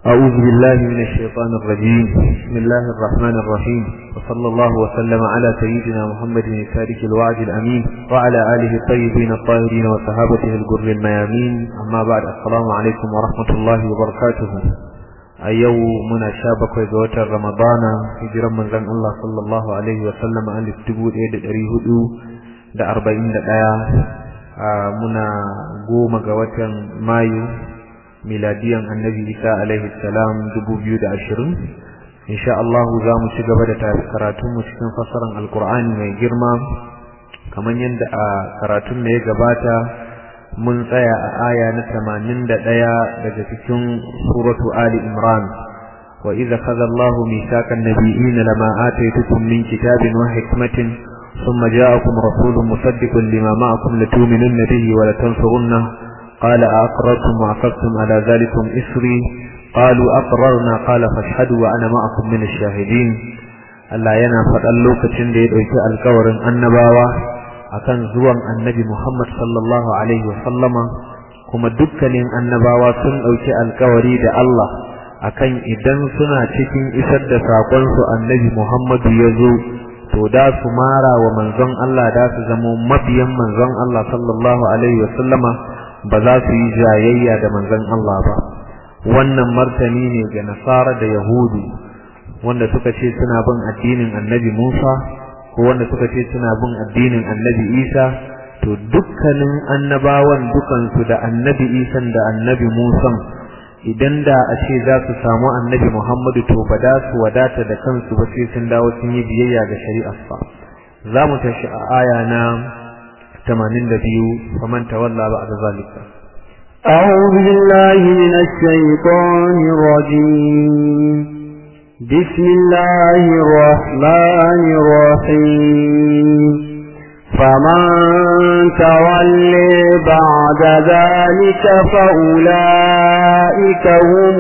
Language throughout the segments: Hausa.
أعوذ بالله من الشيطان الرجيم بسم الله الرحمن الرحيم وصلى الله وسلم على سيدنا محمد التارك الوعد الأمين وعلى آله الطيبين الطاهرين وصحابته الجر الميامين أما بعد السلام عليكم ورحمة الله وبركاته أيو من شابك وزوات رمضان هجرا من زن الله صلى الله عليه وسلم أن التبود إيد أريهدو da arba'in da ɗaya muna goma ga watan mayu miladiyan annabi isa alaihi salam dubu biyu da ashirin insha Allah za mu ci gaba da karatunmu cikin fassarar alkur'ani mai girma kamar yadda a karatun da ya gabata mun tsaya a aya na tamanin da ɗaya daga cikin suratu ali imran wa idza khadha Allahu mithaqan nabiyyin lama ataytukum min kitabin wa hikmatin ثم جاءكم رسول مصدق لما معكم لتؤمنن به ولتنصرنه قال أقررتم وعقدتم على ذلكم إسري قالوا أقررنا قال فاشهدوا وأنا معكم من الشاهدين Allah yana faɗan lokacin da ya ɗauki alkawarin annabawa akan zuwan annabi Muhammad sallallahu alaihi wa sallama kuma dukkanin annabawa sun ɗauki alkawari da Allah akan idan suna cikin isar da saƙonsu annabi Muhammadu ya zo to da su mara wa manzon Allah da su zamo mabiyan manzon Allah sallallahu alaihi wa sallama ba za su yi jayayya da manzon Allah ba wannan martani ne ga nasara da yahudu wanda suka ce suna bin addinin annabi Musa ko wanda suka ce suna bin addinin annabi Isa to dukkanin annabawan dukansu da annabi Isa da annabi Musa idan da a ce za su samu annabi Muhammadu to ba da su wadata da kansu ba sai sun dawo sun yi biyayya ga shari'arsa za mu tashi a aya na 82 faman tawalla ba'da zalika أعوذ بالله من الشيطان الرجيم بسم الله الرحمن الرحيم فمن تولي بعد ذلك فأولئك هم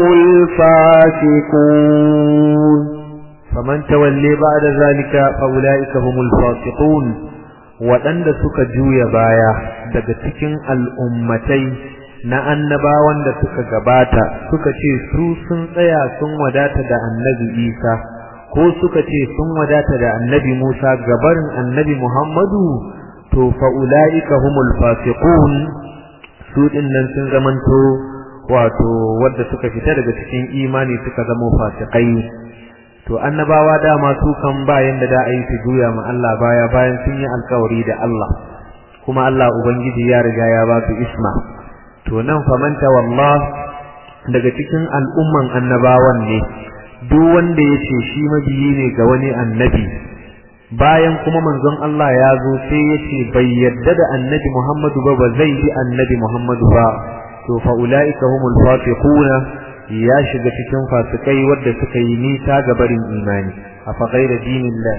الفاسقون فمن تولي بعد ذلك فأولئك هم الفاسقون waɗanda suka juya baya daga cikin al'ummatai na annabawan da suka gabata suka ce su sun tsaya sun wadata da annabi isa ko suka ce sun wadata da annabi musa gabarin annabi muhammadu to fa'ula'ika humul fasiqun su ɗin nan sun zamanto wato wadda suka fita daga cikin imani suka zamo fasikai to annabawa dama su kan bayan da da a yi su juya ma Allah baya bayan sun yi alkawari da Allah kuma Allah ubangiji ya riga ya ba su isma to nan famanta wallah daga cikin al'umman annabawan ne duk wanda ya ce shi mabiyi ne ga wani annabi bayan kuma manzon Allah ya zo sai ya ce bai yadda da annabi Muhammadu ba ba zai bi annabi Muhammadu ba to fa ulaika humul fasiquna ya shiga cikin fasikai wadda suka yi nisa ga barin imani afa ghayra dinillah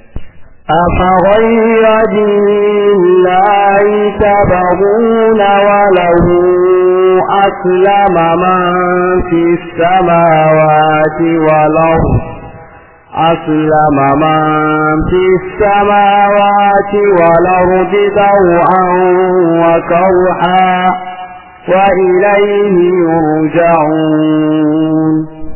أفغير دين الله تبغون وله أسلم من في السماوات والأرض أسلم من في السماوات والأرض دوعا وكرحا وإليه يرجعون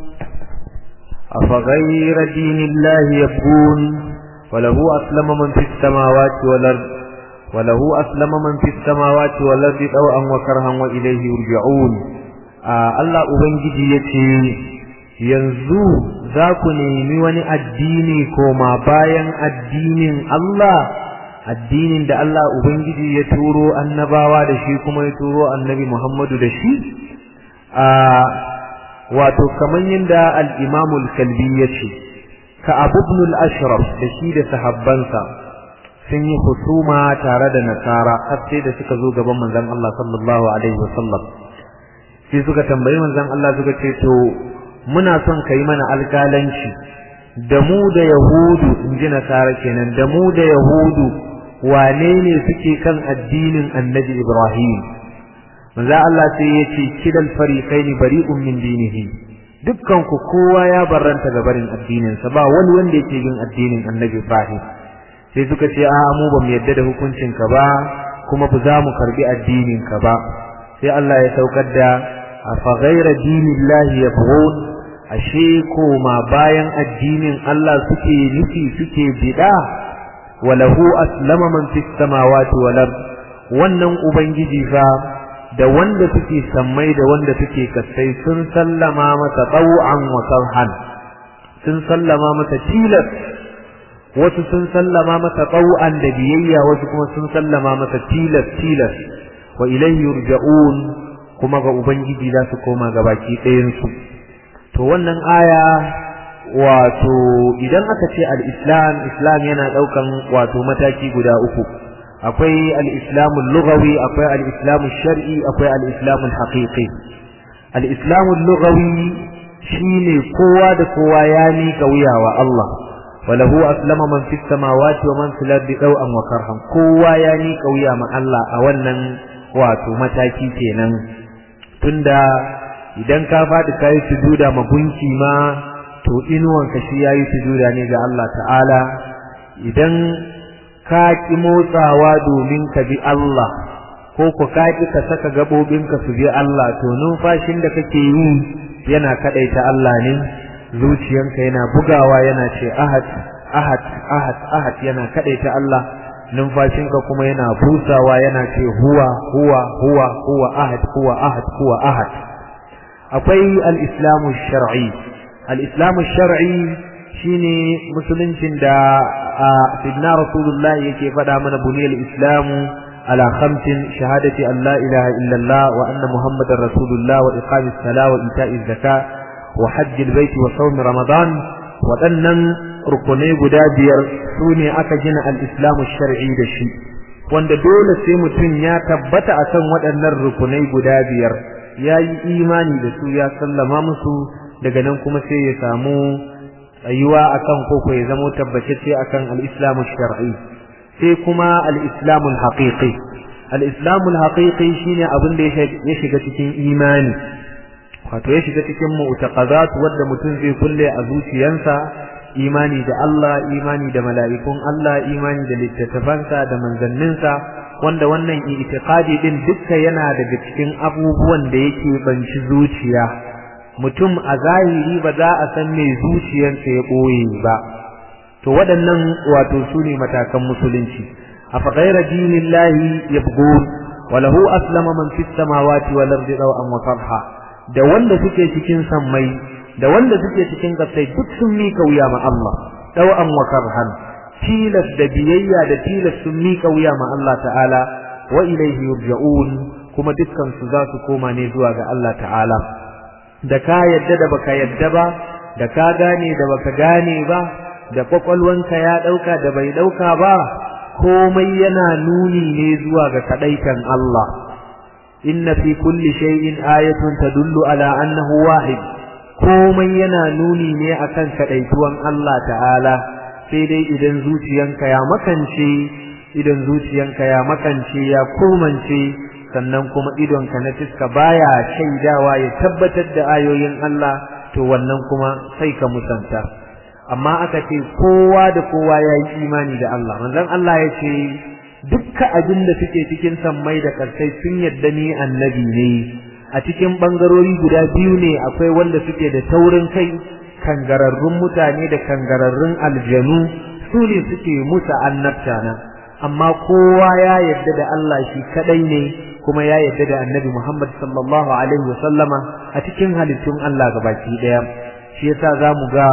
أفغير دين الله يبغون وله أسلم من في السماوات والأرض وله أسلم من في السماوات والأرض طوعا وكرها وإليه يرجعون آه الله أبنجي يتي yanzu za ku nemi wani addini koma bayan addinin Allah addinin da Allah Ubangiji ya turo annabawa da shi kuma ya turo annabi Muhammadu da shi a wato kaman yadda al-Imam al-Kalbi yace ka Abu ibn al-Ashraf da shi da sahabbansa sun yi husuma tare da Nasara har sai da suka zo gaban manzon Allah sallallahu alaihi wasallam sai suka tambayi manzon Allah suka ce to muna son kai mana alƙalanci da mu da Yahudu in ji Nasara kenan da mu da Yahudu wane ne suke kan addinin Annabi Ibrahim manzo Allah sai ya ce kidal fariqaini bari'un min dinihi dukkan ku kowa ya barranta ga barin addinin sa ba wani wanda yake bin addinin Annabi Ibrahim sai suka ce a mu ba mu yadda da hukuncin ka ba kuma ba za mu karbi addinin ka ba sai Allah ya saukar da afa ghayra dinillahi yabghun ashe koma bayan addinin Allah suke nufi suke bida walahu aslama man fis samawati wal ard wannan ubangiji fa da wanda suke sammai da wanda suke kasai sun sallama masa taw'an wa sarhan sun sallama masa tilas wasu sun sallama masa taw'an da biyayya wasu kuma sun sallama masa tilas tilas wa ilayhi yurja'un kuma ga ubangiji za su koma ga baki ɗayan su to wannan aya wato idan aka ce al-islam islam yana daukan wato mataki guda uku akwai al-islamu lughawi akwai al-islamu shar'i akwai al-islamu haqiqi al-islamu lughawi shine kowa da kowa ya mika wuya wa Allah walahu aslama man fis samawati wa man fil ardi daw'an wa karhan kowa ya mika wuya ma Allah a wannan wato mataki kenan tunda idan ka faɗi kayi sujuda ma gunki ma to inuwanka shi yayi sujuda ne ga Allah ta'ala idan ka ki motsawa domin ka bi Allah ko ku ka ki ka saka gabobinka su bi Allah to numfashin da kake yi yana kadaita Allah ne zuciyanka yana bugawa yana ce ahad ahad ahad ahad yana kadaita Allah numfashinka kuma yana busawa yana ce huwa huwa huwa huwa ahad huwa ahad huwa ahad akwai al-islamu shar'i al-islamu shar'i shine musuluncin da sidna rasulullahi yake faɗa mana buniyal islamu ala khamsin shahadati an la ilaha illallah wa anna muhammadar rasulullah wa iqamis sala wa ita'iz zaka wa hajjil baiti wa sawm ramadan waɗannan rukunai guda biyar su ne aka gina al-islamu shar'i da shi wanda dole sai mutum ya tabbata akan waɗannan rukunai guda biyar ya yi imani da su ya sallama musu daga nan kuma sai ya samu tsayuwa akan koko ya zamo tabbatacce akan al-islamu shar'i sai kuma al-islamu haqiqi al-islamu haqiqi shine abin da ya shiga cikin imani wato ya shiga cikin mu'taqadat wanda mutum zai kulle a zuciyarsa imani da Allah imani da mala'ikun Allah imani da littattafansa da manzanninsa wanda wannan i'tiqadi din dukka yana daga cikin abubuwan da yake banci zuciya mutum a zahiri ba za a san me zuciyarsa ya boye ba to waɗannan wato su ne matakan musulunci afa ghayra dinillahi yabghun wa lahu aslama man fis samawati wal ardi raw'an wa farha da wanda suke cikin sammai da wanda suke cikin kasai duk sun mika wuya ma Allah raw'an wa karhan tilas da biyayya da tilas sun mika wuya ma Allah ta'ala wa ilayhi yurja'un kuma dukkan su za su koma ne zuwa ga Allah ta'ala da ka yadda da baka yadda ba da ka gane da baka gane ba da kwakwalwanka ya dauka da bai dauka ba komai yana nuni ne zuwa ga kadaitan Allah inna fi kulli shay'in ayatun tadullu ala annahu wahid komai yana nuni ne akan kadaituwan Allah ta'ala sai dai idan zuciyanka ya makance idan zuciyanka ya makance ya komance sannan kuma idonka na fiska baya shaidawa ya tabbatar da ayoyin Allah to wannan kuma sai ka musanta amma aka ce kowa da kowa ya yi imani da Allah manzon Allah ya ce dukkan abin da suke cikin sammai da karsai sun yadda ni annabi ne a cikin bangarori guda biyu ne akwai wanda suke da taurin kai kangararrun mutane da kangararrun aljanu su ne suke musa annabta na amma kowa ya yadda da Allah shi kadai ne kuma ya yadda da annabi Muhammad sallallahu alaihi wasallama a cikin halittun Allah gabaki daya shi yasa zamu ga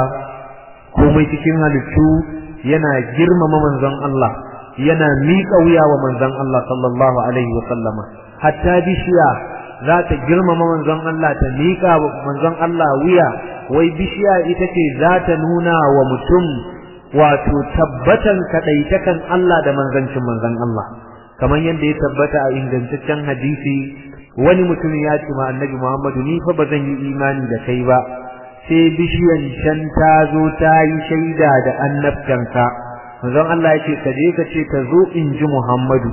komai cikin halittu yana girmama manzon Allah yana miƙa wuya wa manzon Allah sallallahu alaihi wasallama hatta bishiya za ta girmama manzon Allah ta miƙa wa manzon Allah wuya wai bishiya ita ce za ta nuna wa mutum wato tabbatan kadaitakan Allah da manzancin manzon Allah kamar yadda ya tabbata a ingantaccen hadisi wani mutum ya ce ma annabi Muhammadu ni fa ba zan yi imani da kai ba sai bishiyan can ta zo ta yi shaida da annabtanka manzon Allah ya ce ka je ka ce ta zo in ji Muhammadu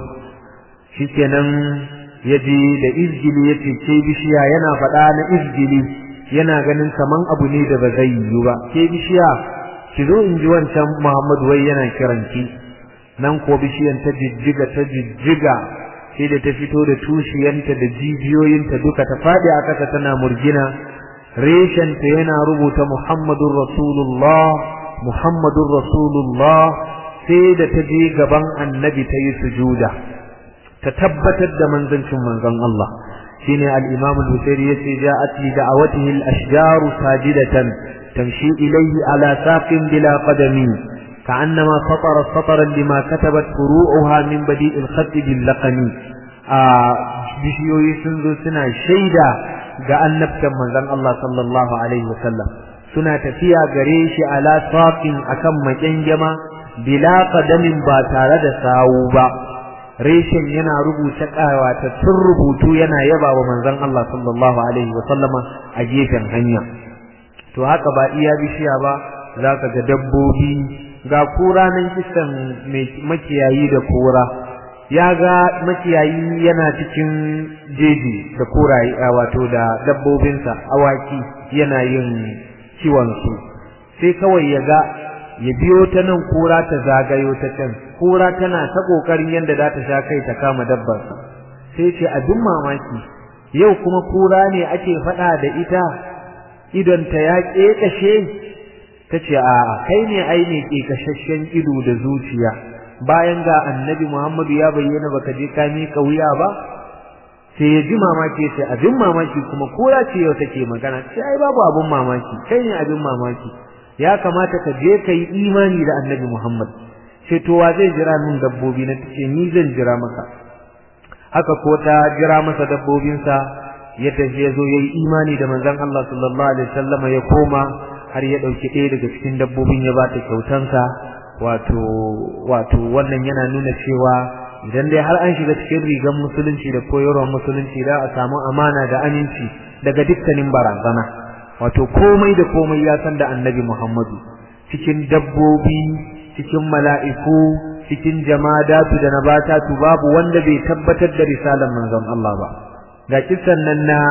shikenan ya je da izgili ya ce ke bishiya yana faɗa na izgili yana ganin kaman abu ne da ba zai yi ba ke bishiya ki zo in ji wancan Muhammadu wai yana kiranki nan ko bishiyan ta jijjiga ta jijjiga sai da ta fito da tushiyanta da jijiyoyinta duka ta faɗi a ƙasa tana murgina reshenta yana rubuta Muhammadun Rasulullah Muhammadun Rasulullah sai da ta je gaban annabi ta yi sujuda ta tabbatar da manzancin manzon Allah shine al-Imam al-Bukhari yace ja'at li da'awatihi al-ashjaru sajidatan tamshi ilayhi ala saqin bila qadami ka'annama satara sataran lima katabat furu'uha min badi' al-khatt bil laqani a bishiyoyi sun zo suna shaida ga annabtan manzon Allah sallallahu alaihi wasallam suna tafiya gare shi ala saqin akan makengema bila qadamin ba tare da sawu ba reshen yana rubuta tun rubutu yana yaba wa manzon Allah sallallahu alaihi wa sallama a gefen hanya to haka ba iya bishiya ba zaka ga dabbobi ga kura nan kisan makiyayi da kura ya ga makiyayi yana cikin jeji da kuraye wato da dabbobinsa awaki yana yin kiwon su sai kawai ya ga ya biyo ta nan kura ta zagayo ta can kura tana ta kokarin yanda za ta sha kai ta kama dabbar sai ce abin mamaki yau kuma kura ne ake faɗa da ita idon ta ya kekashe tace a kai ne ai ne kekashashen ido da zuciya bayan ga annabi Muhammadu ya bayyana baka je ka mika wuya ba sai ya ji mamaki sai abin mamaki kuma kura ce yau take magana sai ai babu abin mamaki kai ne abin mamaki ya kamata ka je ka yi imani da annabi Muhammad sai to wa zai jira min dabbobi na tace ni zan jira maka haka ko ta jira masa dabbobinsa ya tafi ya zo ya yi imani da manzon Allah sallallahu alaihi wasallam ya koma har ya dauki ɗaya daga cikin dabbobin ya bata kyautansa wato wato wannan yana nuna cewa idan dai har an shiga cikin rigan musulunci da koyarwar musulunci za a samu amana da aminci daga dukkanin barazana wato komai da komai ya san da annabi Muhammadu cikin dabbobi cikin mala'iku cikin jamadatu da nabatatu babu wanda bai tabbatar da risalar manzon Allah ba ga kisan nan na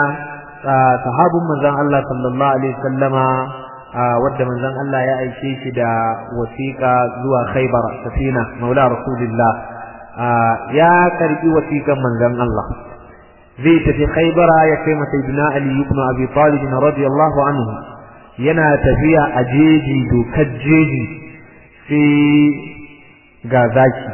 sahabun manzon Allah sallallahu alaihi wasallama wadda manzon Allah ya aike shi da wasiƙa zuwa Khaybar safina maula rasulullah ya karbi wasiƙan manzon Allah zai tafi Khaybara ya kai masa ibn Ali ibn Abi Talib radiyallahu anhu yana tafiya a jeji dokar jeji sai ga zaki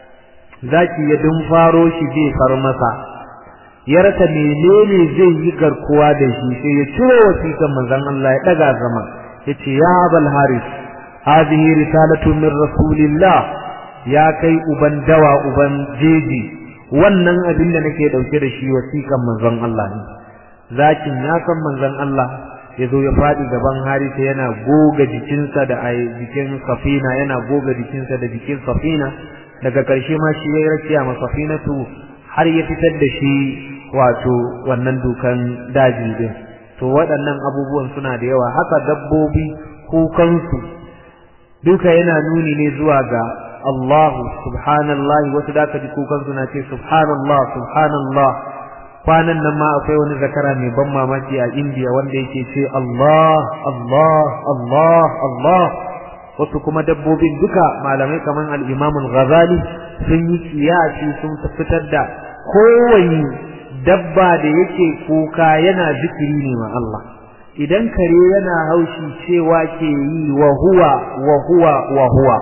zaki ya dun faro shi zai far masa ya rasa menene zai yi garkuwa da shi sai ya ciro wasiƙan manzon Allah ya daga zama yace ya Abul Haris hadhihi risalatu min rasulillah ya kai uban dawa uban jeji wannan abin da nake dauke da shi wasiƙan manzon Allah ne zakin ya san manzon Allah ya zo ya faɗi gaban harisa yana goga jikinsa da a jikin safina yana goga jikinsa da jikin safina daga ƙarshe ma shi ya yi rakiya ma safinatu har ya fitar da shi wato wannan dukan daji din to waɗannan abubuwan suna da yawa haka dabbobi kukansu duka yana nuni ne zuwa ga Allah subhanallahi wasu da ka ji kukansu na ce subhanallah subhanallah kwanan nan ma akwai wani zakara mai ban mamaki a India wanda yake ce Allah Allah Allah Allah wasu kuma dabbobin duka malamai kaman al-Imam al-Ghazali sun yi kiyasi sun fitar da kowani dabba da yake kuka yana zikiri ne ma Allah idan kare yana haushi cewa ke yi wa huwa wa huwa wa huwa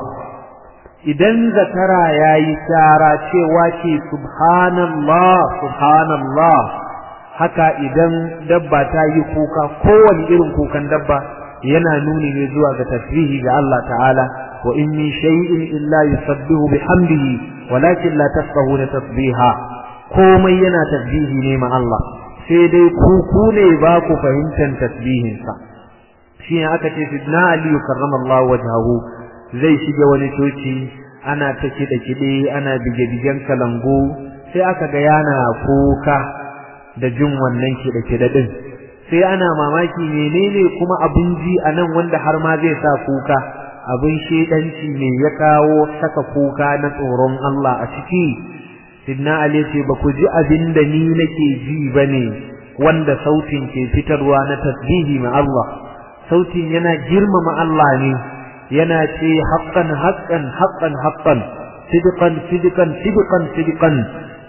idan zakara yayi tsara cewa ke subhanallah subhanallah haka idan dabba ta yi kuka kowane irin kukan dabba yana nuni ne zuwa ga tasbihi ga Allah ta'ala wa in min shay'in illa yusabbihu bihamdihi walakin la tafqahuna tasbiha komai yana tasbihi ne ma Allah sai dai ku ku ne ba ku fahimtar tasbihin sa shi aka ce sidna ali karramallahu wajhahu zai shiga wani coci ana ta kiɗe kiɗe ana bige bigen kalangu sai aka ga yana kuka da jin wannan kiɗe kiɗe din sai ana mamaki menene kuma abun ji a nan wanda har ma zai sa kuka abin shedanci ne ya kawo saka kuka na tsoron Allah a ciki sidna ali ce ba ku ji abin da ni nake ji bane wanda sautin ke fitarwa na tasbihi ma Allah sautin yana girmama Allah ne yana ce haqqan haqqan haqqan haqqan sidqan sidqan sidqan sidqan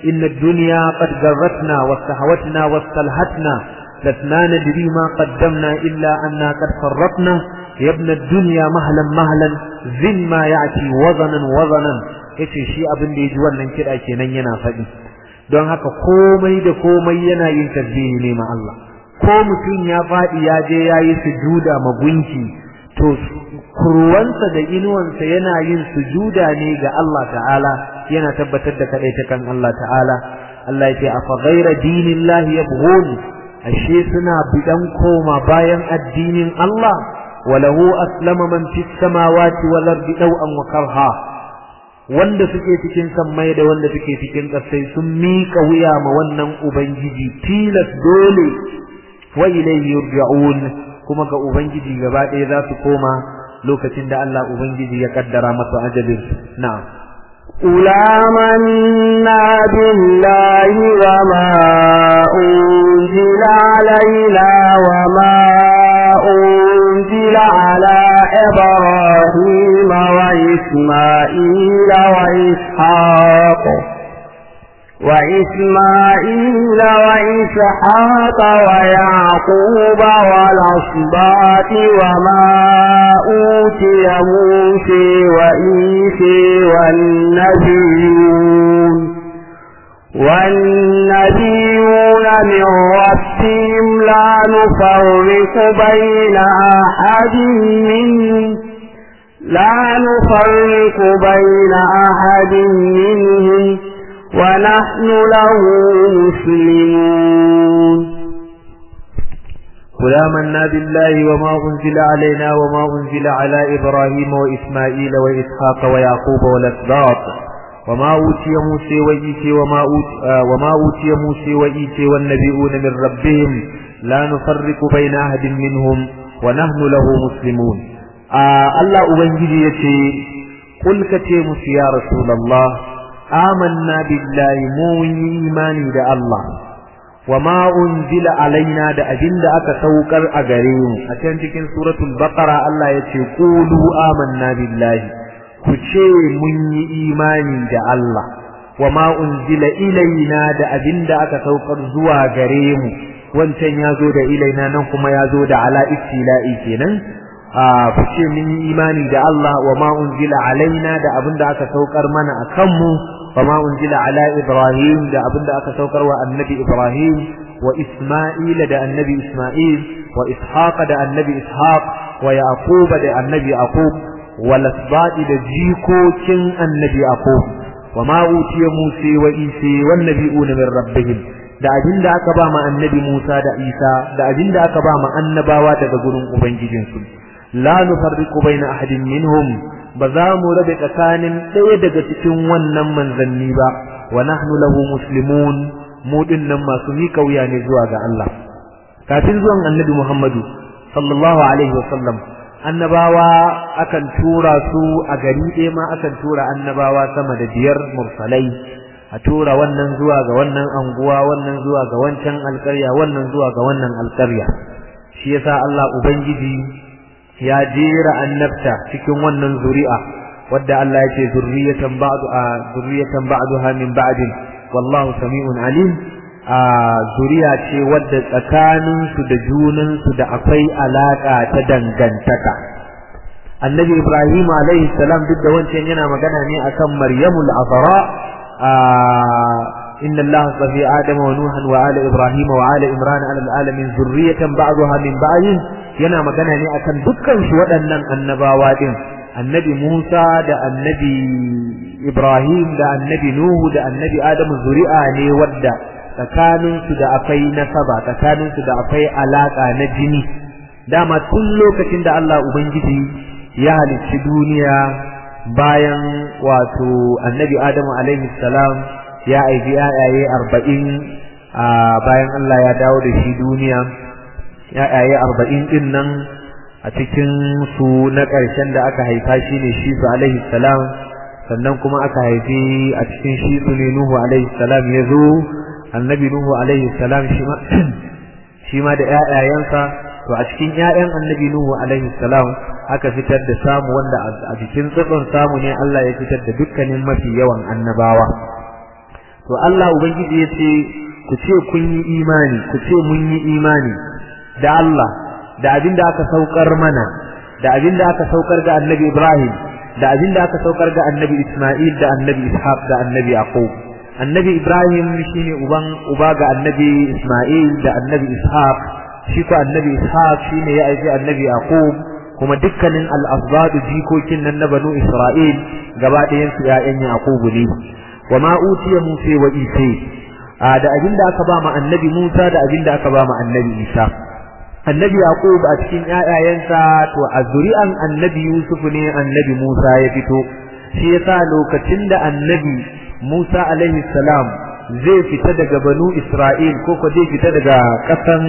inna ad-dunya qad garratna wastahawatna wastalhatna lasna nadri ma qaddamna illa anna qad farratna ya ibn ad-dunya mahlan mahlan zin ma ya'ti wazanan wazanan yace shi abin da yaji wannan kida kenan yana faɗi don haka komai da komai yana yin tasbihi ne ma Allah ko mutum ya faɗi ya je ya yi sujuda ma gunki to kurwansa da inuwansa yana yin sujuda ne ga Allah ta'ala yana tabbatar da kadai ta kan Allah ta'ala Allah ya ce afa ghaira dinillahi yabghun ashe suna bidan koma bayan addinin Allah walahu aslama man fis samawati wal ardi daw'an wa karha wanda suke cikin sammai da wanda suke cikin ƙasai sun miƙa wuya ma wannan ubangiji tilas dole wa ilayhi yurja'un kuma ga ubangiji gaba ɗaya za su koma lokacin da Allah ubangiji ya kaddara masa ajalin na'am قل آمنا بالله وما أنزل علينا وما أنزل على إبراهيم وإسماعيل وإسحاق وإسماعيل وإسحاق ويعقوب والأصباط وما أوتي موسى وإيسى والنبيون والنبيون من ربهم لا نفرق بين أحد منهم لا نفرق بين أحد منهم ونحن له مسلمون قل آمنا بالله وما أنزل علينا وما أنزل على إبراهيم وإسماعيل وإسحاق ويعقوب والأسباط وما أوتي موسى وإيسى وما أوتي, آه وما أوتي موسى وإيسى والنبيون من ربهم لا نفرق بين أحد منهم ونحن له مسلمون آه الله أبنجي يتي قل كتيمس يا رسول الله آمنا بالله مو إيماني دا الله وما أنزل علينا دا أجند أكا سوكر أغريم أتين تكين سورة البقرة الله يتي قولوا آمنا بالله كتشي من إيماني دا الله وما أنزل إلينا دا أجند أكا سوكر زوا غريم wancan ya zo da ilaina nan kuma ya zo da ala istila'i kenan ku ce mun yi imani da Allah wa ma unzila alaina da abin da aka saukar mana a kanmu wa ma unzila ala Ibrahim da abin da aka saukar wa annabi Ibrahim wa Isma'il da annabi Isma'il wa Ishaq da annabi Ishaq wa Yaqub da annabi Yaqub wa lasbati da jikokin annabi Yaqub wa ma utiya Musa wa Isa wan nabiyuna min rabbihim da abin da aka ba ma annabi Musa da Isa da abin da aka ba ma annabawa daga gurin ubangijinsu la nufarriqu baina ahadin minhum ba za mu rabe tsakanin ɗaya daga cikin wannan manzanni ba wa nahnu lahu muslimun mu dinnan masu mika wuya ne zuwa ga Allah kafin zuwan annabi Muhammadu sallallahu alaihi wasallam annabawa akan tura su a gari ɗaya ma akan tura annabawa sama da biyar mursalai a tura wannan zuwa ga wannan anguwa wannan zuwa ga wancan alƙarya wannan zuwa ga wannan alƙarya shi yasa Allah ubangiji ya jera annabta cikin wannan zuri'a wadda Allah ya ce zurriyatan ba'du a zurriyatan ba'daha min ba'din wallahu sami'un alim a zuriya ce wadda tsakanin su da junan su da akwai alaka ta dangantaka annabi ibrahim alaihi salam duk da wancan yana magana ne akan maryamul azra إن الله اصطفى آدم ونوحا وآل إبراهيم وآل إمران على العالمين ذرية بعضها من بعض yana magana ne akan dukkan su waɗannan annabawa din annabi Musa da annabi Ibrahim da annabi Nuhu da annabi Adamu zuri'a ne wadda tsakanin su da akwai nasaba tsakanin su da akwai alaka na jini dama tun lokacin da Allah ubangiji ya halicci duniya bayan wato annabi Adamu alaihi salam ya aibi ayaye arba'in bayan Allah ya dawo da shi duniya ya'yaye arba'in din nan a cikin su na ƙarshen da aka haifa shi ne shi su alaihi salam sannan kuma aka haifi a cikin shi su ne nuhu alaihi salam ya zo annabi nuhu alaihi salam shi ma da ƴaƴayensa to a cikin ƴaƴan annabi nuhu alaihi salam aka fitar da samu wanda a cikin tsitson samu ne Allah ya fitar da dukkanin mafi yawan annabawa to Allah ubangiji ya ce ku ce kun yi imani ku ce mun yi imani da Allah da abin da aka saukar mana da abin da aka saukar ga annabi Ibrahim da abin da aka saukar ga annabi Ismail da annabi Ishaq da annabi Yaqub annabi Ibrahim shine uban uba ga annabi Ismail da annabi Ishaq shi ko annabi Ishaq shine ya aiki annabi Yaqub kuma dukkanin al-azbadu jikokin nan na banu Isra'il gaba ɗayan su ƴaƴan Yaqub ne wa ma utiya Musa wa Isa da abin da aka ba ma annabi Musa da abin da aka ba ma annabi Isa annabi Yaqub a cikin ƴaƴayensa to a zuri'an annabi Yusuf ne annabi Musa ya fito shi yasa lokacin da annabi Musa alaihi salam zai fita daga banu Isra'il ko ko zai fita daga ƙasan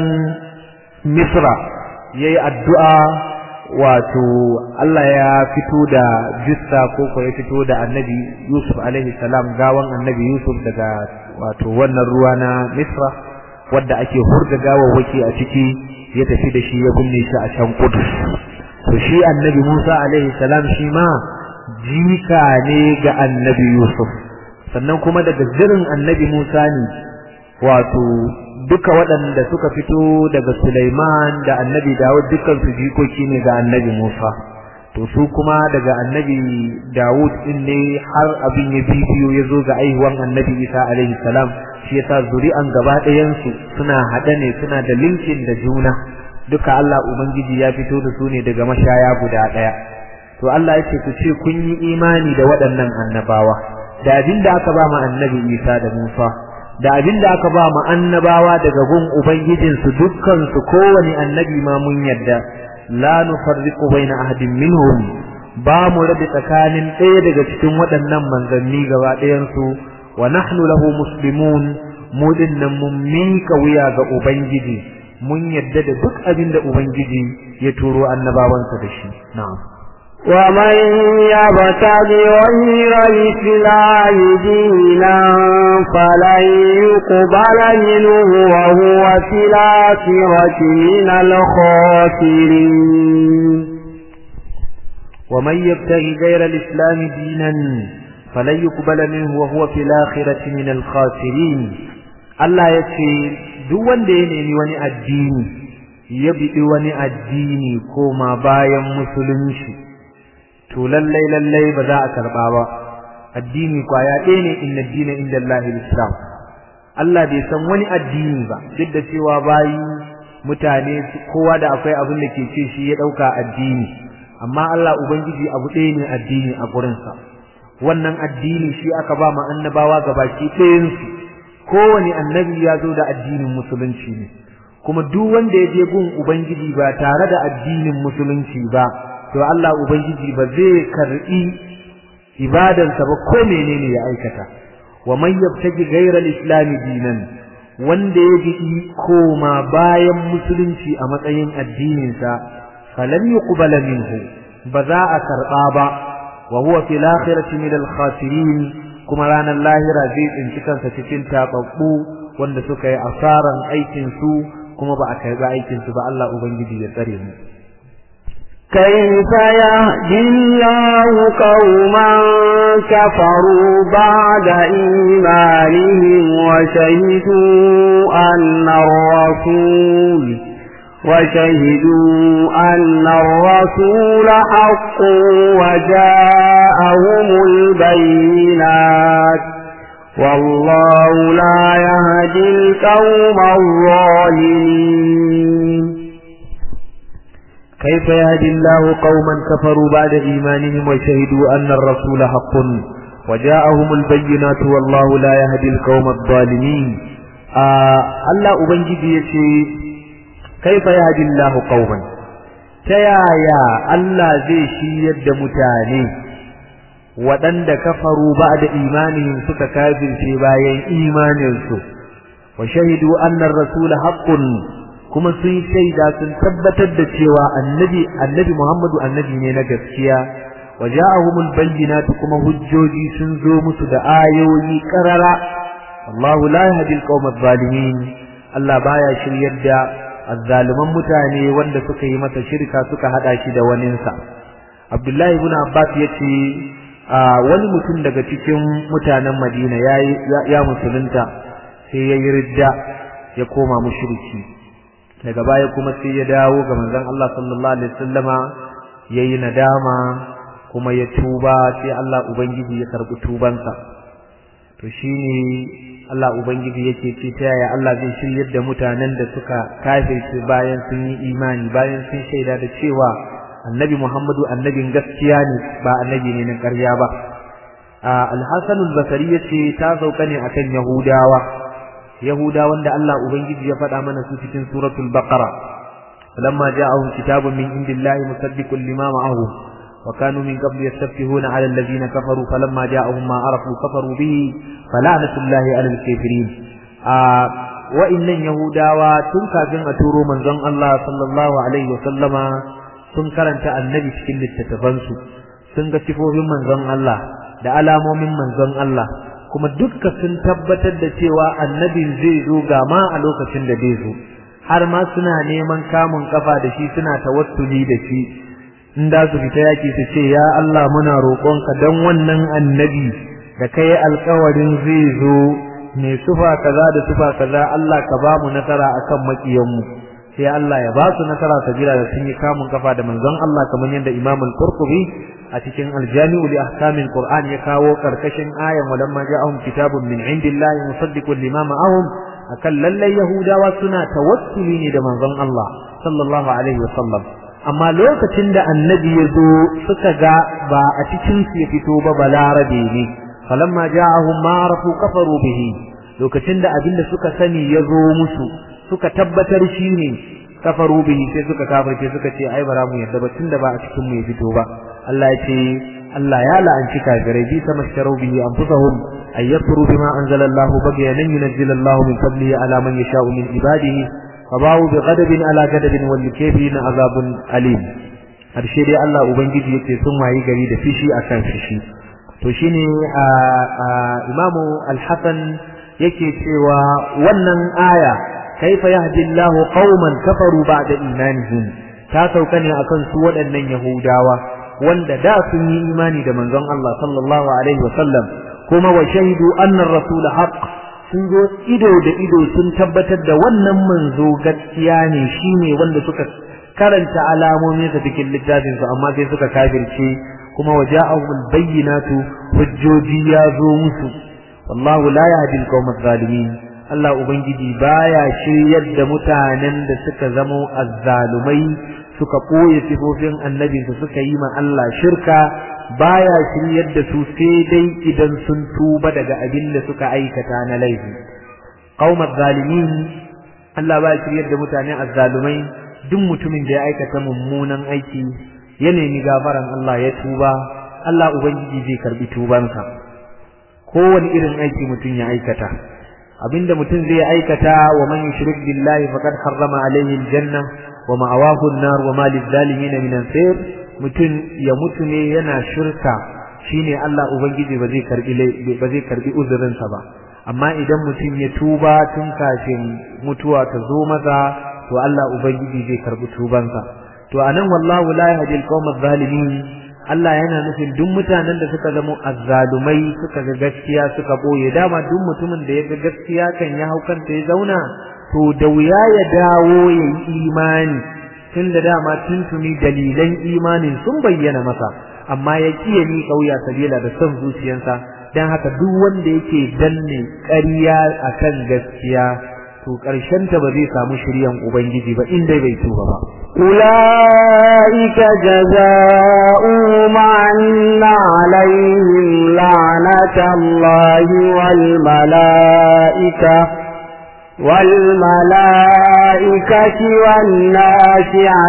Misra yayi addu'a wato Allah ya fito da jissa ko ko ya fito da annabi Yusuf alaihi salam gawan annabi Yusuf daga wato wannan ruwa na Misra wadda ake hurga gawawwaki a ciki ya tafi da shi ya binne shi a can Kudus to shi annabi Musa alaihi salam shi ma jika ne ga annabi Yusuf sannan kuma daga zirin annabi Musa ne wato duka waɗanda suka fito daga Sulaiman da annabi Dawud dukkan su jikoki ne ga annabi Musa to su kuma daga annabi Dawud din ne har abin ya bibiyo ya zo ga aihuwan annabi Isa alaihi salam shi yasa zuri'an gaba ɗayan su suna haɗe ne suna da linkin da juna duka Allah ubangiji ya fito da su ne daga mashaya guda ɗaya to Allah ya ce ku ce kun yi imani da waɗannan annabawa da abin da aka ba mu annabi Isa da Musa da abin da aka ba mu annabawa daga gun ubangijinsu dukkan su kowane annabi ma mun yadda la nufarriqu baina ahadin minhum ba mu rabi tsakanin ɗaya daga cikin waɗannan manzanni gaba ɗayan su wa nahnu lahu muslimun mu dinnan mun mika wuya ga ubangiji mun yadda da duk abin da ubangiji ya turo annabawansa da shi na'am ومن يبتغ غير الإسلام دينا فلن يقبل منه وهو في الآخرة من الخاسرين ومن يبتغي غير الإسلام دينا فلن يقبل منه وهو في الآخرة من الخاسرين الله يكفي دون دين وني الدين يبدي وني الدين كما بايا مسلمشي to lallai lallai ba za a karba ba addini kwaya ɗaya ne inna dina inda Allah islam Allah bai san wani addini ba duk da cewa bayi mutane kowa da akwai abin da ke ce shi ya ɗauka addini amma Allah ubangiji abu ɗaya ne addini a gurinsa wannan addini shi aka ba ma annabawa gabaki ɗayansu kowane annabi ya zo da addinin musulunci ne kuma duk wanda ya je gun ubangiji ba tare da addinin musulunci ba to Allah ubangiji ba zai karbi ibadansa ba ko menene ya aikata wa man yabtaji ghayra al-islam dinan wanda ya bi koma bayan musulunci a matsayin addinin sa falan yuqbala minhu ba za a karba ba wa huwa fil akhirati min al-khasirin kuma ranar lahira zai tsinci kansa cikin tababbu wanda suka yi asaran aikin su kuma ba a karba aikin su ba Allah ubangiji ya tsare mu كيف يهدي الله قوما كفروا بعد إيمانهم وشهدوا أن الرسول وشهدوا أن الرسول حق وجاءهم البينات والله لا يهدي القوم الظالمين كيف يهدي الله قوما كفروا بعد إيمانهم وشهدوا أن الرسول حق وجاءهم البينات والله لا يهدي القوم الظالمين آه الله أبنجي يشي كيف يهدي الله قوما تيايا الله زي شي يد متاني waɗanda kafaru ba da imanihim suka kafirce bayan imaninsu wa shahidu annar rasul haqqun kuma sun shaida sun tabbatar da cewa annabi annabi Muhammadu annabi ne na gaskiya waja'ahumul bayyinatu kuma hujjoji sun zo musu da ayoyi karara Allahu la yahdi al-qawma adh-dhalimin Allah baya shiryar da azzaluman mutane wanda suka yi masa shirka suka hada shi da waninsa Abdullahi ibn Abbas yace wani mutum daga cikin mutanen Madina ya musulunta sai ya yi ridda ya koma mushriki daga baya kuma sai ya dawo ga manzon Allah sallallahu alaihi wasallama yayi nadama kuma ya tuba sai Allah ubangiji ya karbi tubansa to shine Allah ubangiji yake ce ta yaya Allah zai shiryar da mutanen da suka kafirce bayan sun yi imani bayan sun shaida da cewa annabi Muhammadu annabin gaskiya ne ba annabi ne na ƙarya ba al-Hasan al-Basri yace ta sauka ne akan Yahudawa Yahudawan da Allah ubangiji ya faɗa mana su cikin suratul Baqara falamma ja'ahum kitabun min indillahi musaddiqun lima ma'ahum wa kanu min qabl yastaftihuna 'ala alladhina kafaru falamma ja'ahum ma arafu kafaru bihi fala'natullahi 'ala al-kafirin wa innan Yahudawa tun kafin a turo manzon Allah sallallahu alaihi wa sallama sun karanta annabi cikin littattafansu sun ga sifofin manzon Allah da alamomin manzon Allah kuma dukka sun tabbatar da cewa annabin zai zo ga ma a lokacin da zai zo har ma suna neman kamun kafa da shi suna tawassuli da shi in da su fita yaki su ce ya Allah muna roƙonka dan wannan annabi da kai alƙawarin zai zo mai sufa kaza da sufa kaza Allah ka ba mu nasara akan makiyanmu sai Allah ya ba su nasara sabila da sun yi kamun kafa da manzon Allah kamar yadda Imam al-Qurtubi a cikin al-Jami'u li ahkamil Qur'an ya kawo karkashin ayan walamma ja'ahum kitabun min indillahi musaddiqun lima ma'ahum akan lallai Yahudawa suna tawassuli ne da manzon Allah sallallahu alaihi wa sallam amma lokacin da annabi ya zo suka ga ba a cikin su ya fito ba balarabe ne falamma ja'ahum ma arafu kafaru bihi lokacin da abinda suka sani ya zo musu suka tabbatar shi ne kafaru bihi sai suka kafirce suka ce ai bara mu yadda ba tunda ba a cikin mu ya fito ba Allah ya ce Allah ya la'anci kafirai bi sama sharu bihi anfusahum ay yakfuru bima anzala Allah bagyan yunzil Allah min fadlihi ala man yasha'u min ibadihi fabawu bi ghadabin ala ghadabin wal kafirin azabun alim harshe dai Allah ubangiji yace sun wayi gari da fishi akan fishi to shine imamu al-hasan yake cewa wannan aya kaifa yahdi Allahu qauman kafaru ba'da imanihim ta sauka ne akan su waɗannan yahudawa wanda da sun yi imani da manzon Allah sallallahu alaihi wasallam kuma wa shahidu anna ar-rasul haqq sun zo ido da ido sun tabbatar da wannan manzo gaskiya ne shine wanda suka karanta alamomin sa cikin littafin su amma sai suka kafirce kuma waja'ahum al-bayyinatu hujjoji ya zo musu wallahu la yahdi al-qawm adh-dhalimin Allah ubangiji baya shiryar da mutanen da suka zamo azzalumai suka koye sifofin annabinsu suka yi ma Allah shirka baya shiryar da su sai dai idan sun tuba daga abin da suka aikata na laifi qaumat zalimin Allah baya shiryar da mutane azzalumai duk mutumin da ya aikata mummunan aiki ya nemi gafaran Allah ya tuba Allah ubangiji zai karbi tubansa kowane irin aiki mutum ya aikata abinda mutum zai aikata wa man yushrik billahi faqad harrama alayhi aljanna wa ma'awahu an-nar wa ma lizalimin min ansir mutum ya mutu ne yana shirka shine Allah ubangiji ba zai karbi ba zai karbi uzurin sa ba amma idan mutum ya tuba tun kafin mutuwa ta zo maza to Allah ubangiji zai karbi tubansa to anan wallahu la yahdi al-qawm adh-dhalimin Allah yana nufin duk mutanen da suka zama azzalumai suka ga gaskiya suka boye dama duk mutumin da ya ga gaskiya kan ya haukanta ya zauna to da wuya ya dawo ya yi imani tun da dama tuntuni dalilan imanin sun bayyana masa amma ya kiye ni kauya sabila da son zuciyarsa dan haka duk wanda yake danne ƙarya akan gaskiya to ƙarshen ta ba zai samu shiryan ubangiji ba in dai bai tuba ba أولئك جزاؤهم أن عليهم لعنة الله والملائكة والملائكة والناس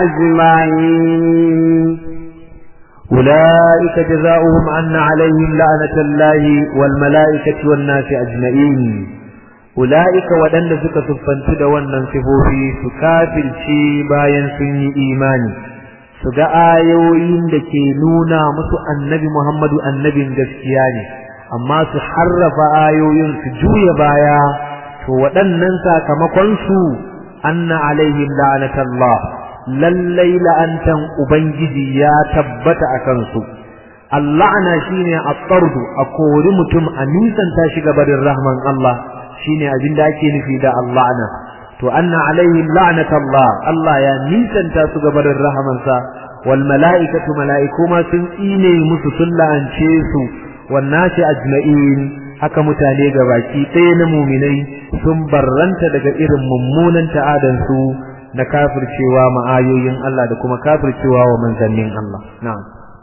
أجمعين أولئك جزاؤهم أن عليهم لعنة الله والملائكة والناس أجمعين أولئك ودن suka siffantu da wannan sifofi su kafirce bayan sun yi imani su ga ayoyin da ke nuna musu annabi Muhammadu annabin gaskiya ne amma su harrafa ayoyin su juya baya to waɗannan sakamakon su anna alaihim la'anatallah lallai la'antan ubangiji ya tabbata a kansu اللعنة شيني الطرد أقول متم أنيسا تاشق بر الرحمن الله شيني أجند أكين في دا اللعنة تو أن عليهم لعنة الله الله يا نيسا تاشق بر الرحمن سا والملائكة ملائكة ما سنئيني مسسلا أنشيسو والناس أجمعين haka mutane gabaki ɗaya na muminai sun barranta daga irin mummunan ta'adansu na kafircewa ma'ayoyin Allah da kuma kafircewa wa manzannin Allah na'am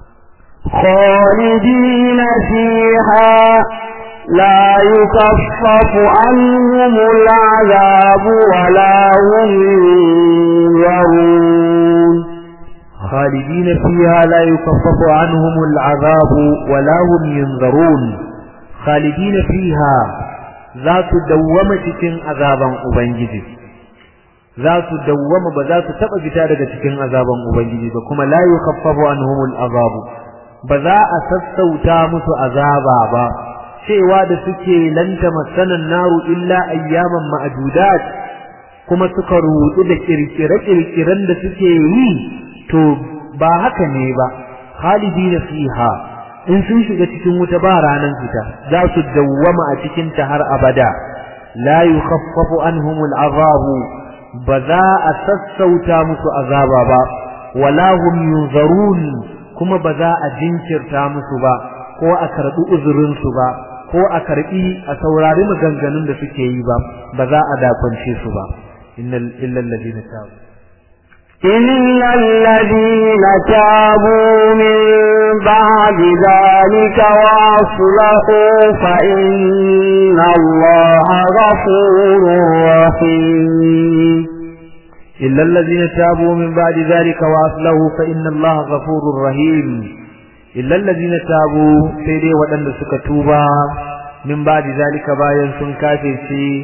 خالدين فيها لا يكفف عنهم العذاب ولا هم ينظرون خالدين فيها لا يكفف عنهم العذاب ولا هم ينظرون خالدين فيها ذات دوامة cikin azaban ubangiji za su dawwama ba za su taba fita daga cikin azaban ubangiji ba kuma la yukaffafu anhumul azabu ba za a sassauta musu azaba ba cewa da suke lanta masanan naru illa ayyaman ma'dudat kuma suka rudu da kirkire-kirkiren da suke yi to ba haka ne ba khalidina fiha in sun shiga cikin wuta ba ranan fita za su dawwama a cikin ta har abada la yukhaffafu anhumul azabu ba za a sassauta musu azaba ba wala hum yunzarun kuma ba za a jinkirta musu ba ko a karbi uzurin su ba ko a karbi a saurari maganganun da suke yi ba ba za a dakwance su ba innal illal ladina tabu إلا الذين تابوا من بعد ذلك وأصلحوا فإن الله غفور رحيم إلا الذين تابوا من بعد ذلك وأصلحوا فإن الله غفور رحيم إلا الذين تابوا سيدي ودن سكتوبا من بعد ذلك باين سنكافر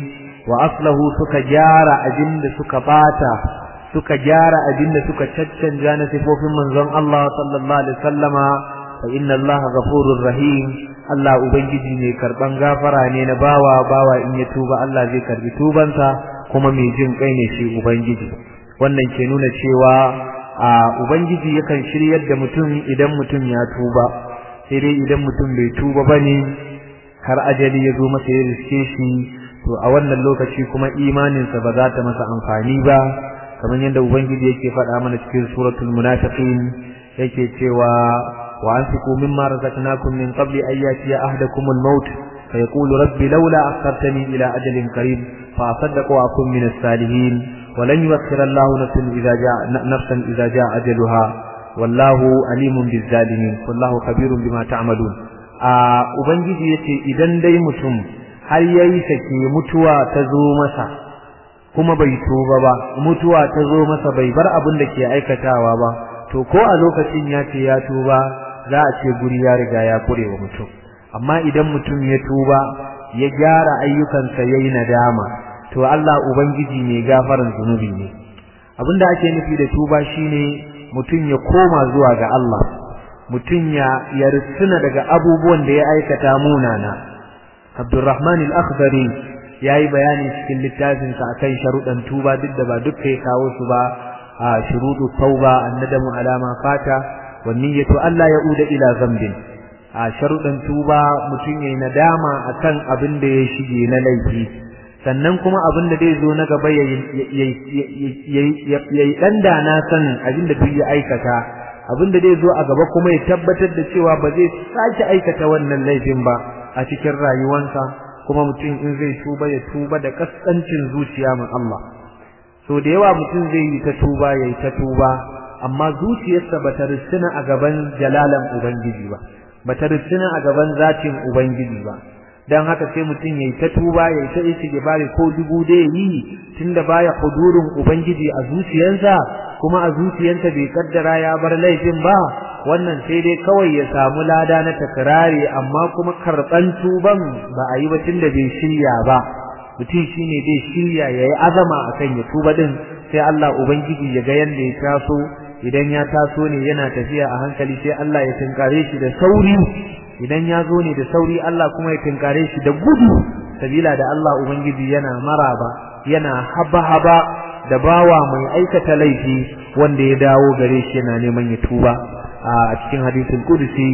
وأصلحوا سكجار أجند سكباتا suka gyara abin da suka caccanja na sifofin manzon Allah sallallahu alaihi wasallama fa inna Allah ghafurur rahim Allah ubangiji ne karban gafara ne na bawa bawa in ya tuba Allah zai karbi tubansa kuma mai jin kai ne shi ubangiji wannan ke nuna cewa a ubangiji yakan shiryar da mutum idan mutum ya tuba sai dai idan mutum bai tuba bane har ajali ya zo masa ya riske shi to a wannan lokaci kuma imaninsa ba za ta masa amfani ba kamar yadda ubangiji yake faɗa mana cikin suratul munafiqin yake cewa wa anfiqu mimma razaqnakum min qabli an yatiya ahadakum al-maut fa yaqulu rabbi laula akhartani ila ajalin qarib fa asaddaqu wa akun min as-salihin wa lan yu'akhkhira Allahu nafsan idza jaa nafsan idza jaa ajaluha wallahu alimun biz-zalimin wallahu khabirun bima ta'malun a ubangiji yace idan dai mutum har yayi sake mutuwa ta zo masa kuma bai tuba ba mutuwa ta zo masa bai bar abin da ke aikatawa ba to ko a lokacin ya ce ya tuba za a ce guri ya riga ya kure wa mutum amma idan mutum ya tuba ya gyara ayyukansa yayi nadama to Allah ubangiji ne gafaran zunubi ne abinda ake nufi da tuba shine mutum ya koma zuwa ga Allah mutum ya ya daga abubuwan da ya aikata munana Abdurrahman al-Akhdari yayi bayani cikin littafin sa akan sharuɗan tuba duk da ba duk kai kawo su ba a shuruɗu tauba annadamu alama fata wa niyyatu alla yauda ila zambin a sharuɗan tuba mutum yayi nadama akan abin da ya shige na laifi sannan kuma abin da zai zo na gaba yayi yayi dan da na san abin da duk ya aikata abin da zai zo a gaba kuma ya tabbatar da cewa ba zai sake aikata wannan laifin ba a cikin rayuwarsa kuma mutum in zai tuba ya tuba da kaskancin zuciya ma Allah so da yawa mutum zai yi ta tuba yayi ta tuba amma zuciyarsa bata rissina a gaban jalalan ubangiji ba bata rissina a gaban zatin ubangiji ba dan haka sai mutum yayi ta tuba yayi ta istighfari ko dubu da yi tunda baya hudurin ubangiji a zuciyarsa kuma a zuciyarsa bai kaddara ya bar laifin ba wannan sai dai kawai ya samu lada na takrari amma kuma karban tuban ba a yi ba tunda bai shirya ba mutum shine dai shirya yayi azama akan ya tuba din sai Allah ubangiji ya ga yanda ya taso idan ya taso ne yana tafiya a hankali sai Allah ya tinkare shi da sauri idan ya zo ne da sauri Allah kuma ya tinkare shi da gudu sabila da Allah ubangiji yana maraba yana haba-haba da bawa mai aikata laifi wanda ya dawo gare shi yana neman ya tuba a cikin hadisin kudusi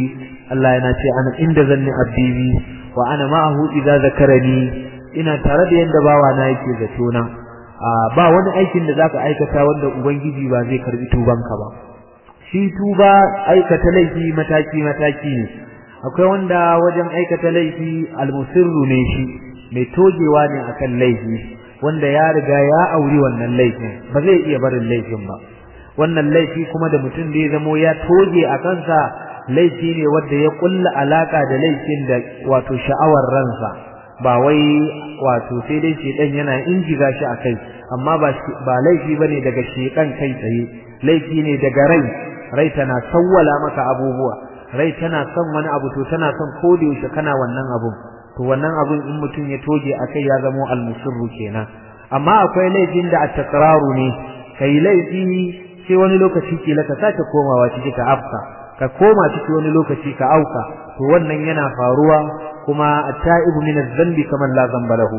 Allah yana ce ana inda zanni abdi bi wa ana ma'ahu idza zakarani ina tare da yanda bawa na yake zato na ba wani aikin da zaka aikata wanda ubangiji ba zai karbi tubanka ba shi tuba aikata laifi mataki mataki ne akwai wanda wajen aikata laifi almusirru ne shi mai togewa ne akan laifi wanda ya riga ya auri wannan laifin ba zai iya barin laifin ba wannan laifi kuma da mutum da ya zamo ya toge a kansa laifi ne wanda ya kulla alaka da laifin da wato sha'awar ransa ba wai wato sai dai shedan yana injiga shi akai amma ba ba laifi bane daga shedan kai tsaye laifi ne daga rai rai tana sawwala maka abubuwa rai tana son wani abu to tana son ko da yaushe kana wannan abun to wannan abun in mutum ya toge akai ya zamo almusirru kenan amma akwai laifin da at-takraru ne kai laifi sai wani lokaci kila ka sake komawa ciki ka afka ka koma ciki wani lokaci ka auka to wannan yana faruwa kuma at-ta'ibu min adh-dhanbi kaman la dhanba lahu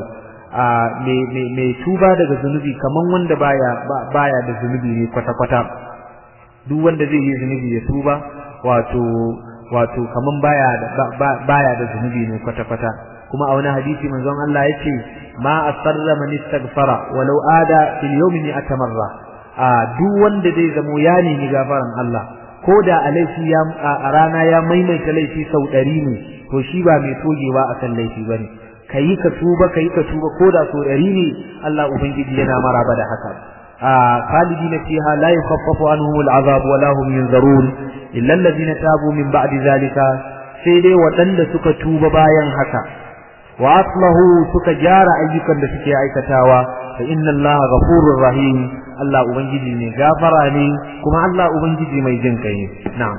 mai tuba daga zunubi kaman wanda baya baya da zunubi ne kwata kwata duk wanda zai yi zunubi ya tuba wato wato kaman baya da baya da zunubi ne kwata kwata kuma a wani hadisi manzon Allah yace ma asarra man istaghfara walau ada fil yawmi atamarra a duk wanda zai zamo ya nemi gafaran Allah ko da a laifi ya a rana ya maimaita laifi sau ɗari ne to shi ba mai togewa akan laifi bane kayi ka tuba kayi ka tuba ko da sau ɗari ne Allah ubangiji yana maraba da haka a khalidina fiha la yukhaffafu anhum al'azab wa la hum yunzarun illa alladhina tabu min ba'di zalika sai dai waɗanda suka tuba bayan haka wa aslahu suka gyara ayyukan da suke aikatawa fa inna allaha ghafurur rahim Allah ubangiji ne gafara ne kuma Allah ubangiji mai jin kai ne na'am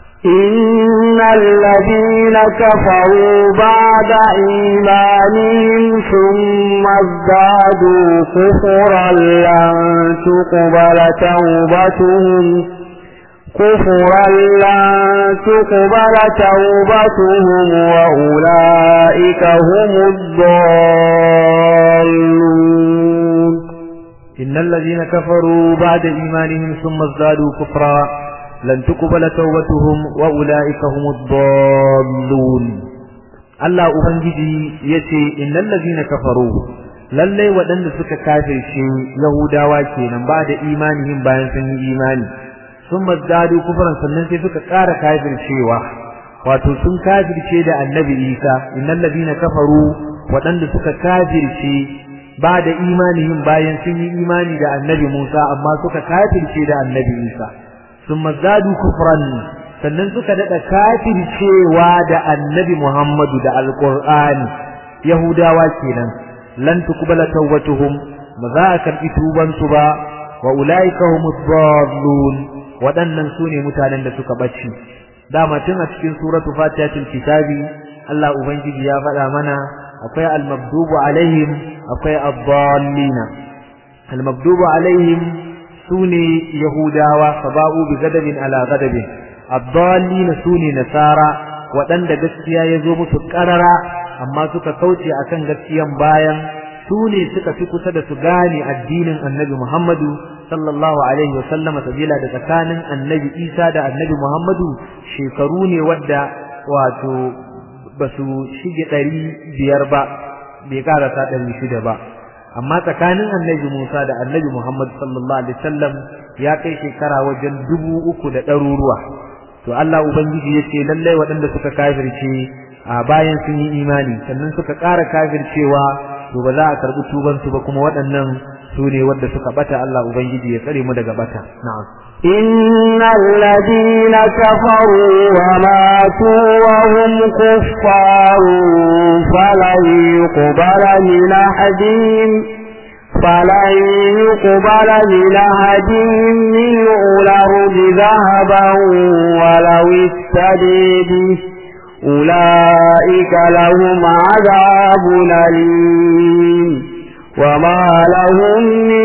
إن الذين كفروا بعد إيمانهم ثم ازدادوا كفرا لن تقبل توبتهم كفرا لن تقبل توبتهم وأولئك هم الضالون إن الذين كفروا بعد إيمانهم ثم ازدادوا كفرا لن تقبل توبتهم وأولئك هم الضالون Allah Ubangiji ya ce, Innan lazina kafaru, lallai waɗanda suka kafirce Yahudawa kenan ba da imanihim bayan sun yi imani, sun mazdadu kufuran sannan sai suka ƙara kafircewa, wato sun kafirce da annabi Isa, innan lazina kafaru waɗanda suka kafirce ba da imanihim bayan sun yi imani da annabi Musa amma suka kafirce da annabi Isa sun mazadu kufran sannan suka daɗa kafircewa da annabi Muhammadu da alƙur'ani Yahudawa kenan lan tuqbala tawbatuhum ba za a karɓi tubansu ba wa ulaika humus dallun waɗannan su ne mutanen da suka ɓace dama tun a cikin suratu fatihatul kitabi Allah ubangiji ya faɗa mana akwai al-maghdubu alaihim akwai ad-dallina al-maghdubu alaihim sune yahudawa sabau bi gadabin ala gadabin ad-dallina sune nasara waɗanda gaskiya ya zo musu ƙarara amma suka kauce akan gaskiyan bayan sune suka fi kusa da su gane addinin annabi Muhammadu sallallahu alaihi wa sallama sabila da tsakanin annabi Isa da annabi Muhammadu shekaru ne wadda wato ba su shige ɗari biyar ba bai karasa ɗari shida ba amma tsakanin annabi Musa da annabi Muhammad sallallahu alaihi wasallam ya kai shekara wajen dubu uku da ɗaruruwa to Allah ubangiji ya ce lallai waɗanda suka kafirce a bayan sun yi imani sannan suka ƙara kafircewa to ba za a karɓi tubansu ba kuma waɗannan su ne wadda suka bata Allah ubangiji ya tsare mu daga bata na'am إن الذين كفروا وماتوا وهم كفار فلن يقبل من أحدهم فلن يقبل من أحدهم ملء الأرض ذهبا ولو افتدي به أولئك لهم عذاب أليم وما لهم من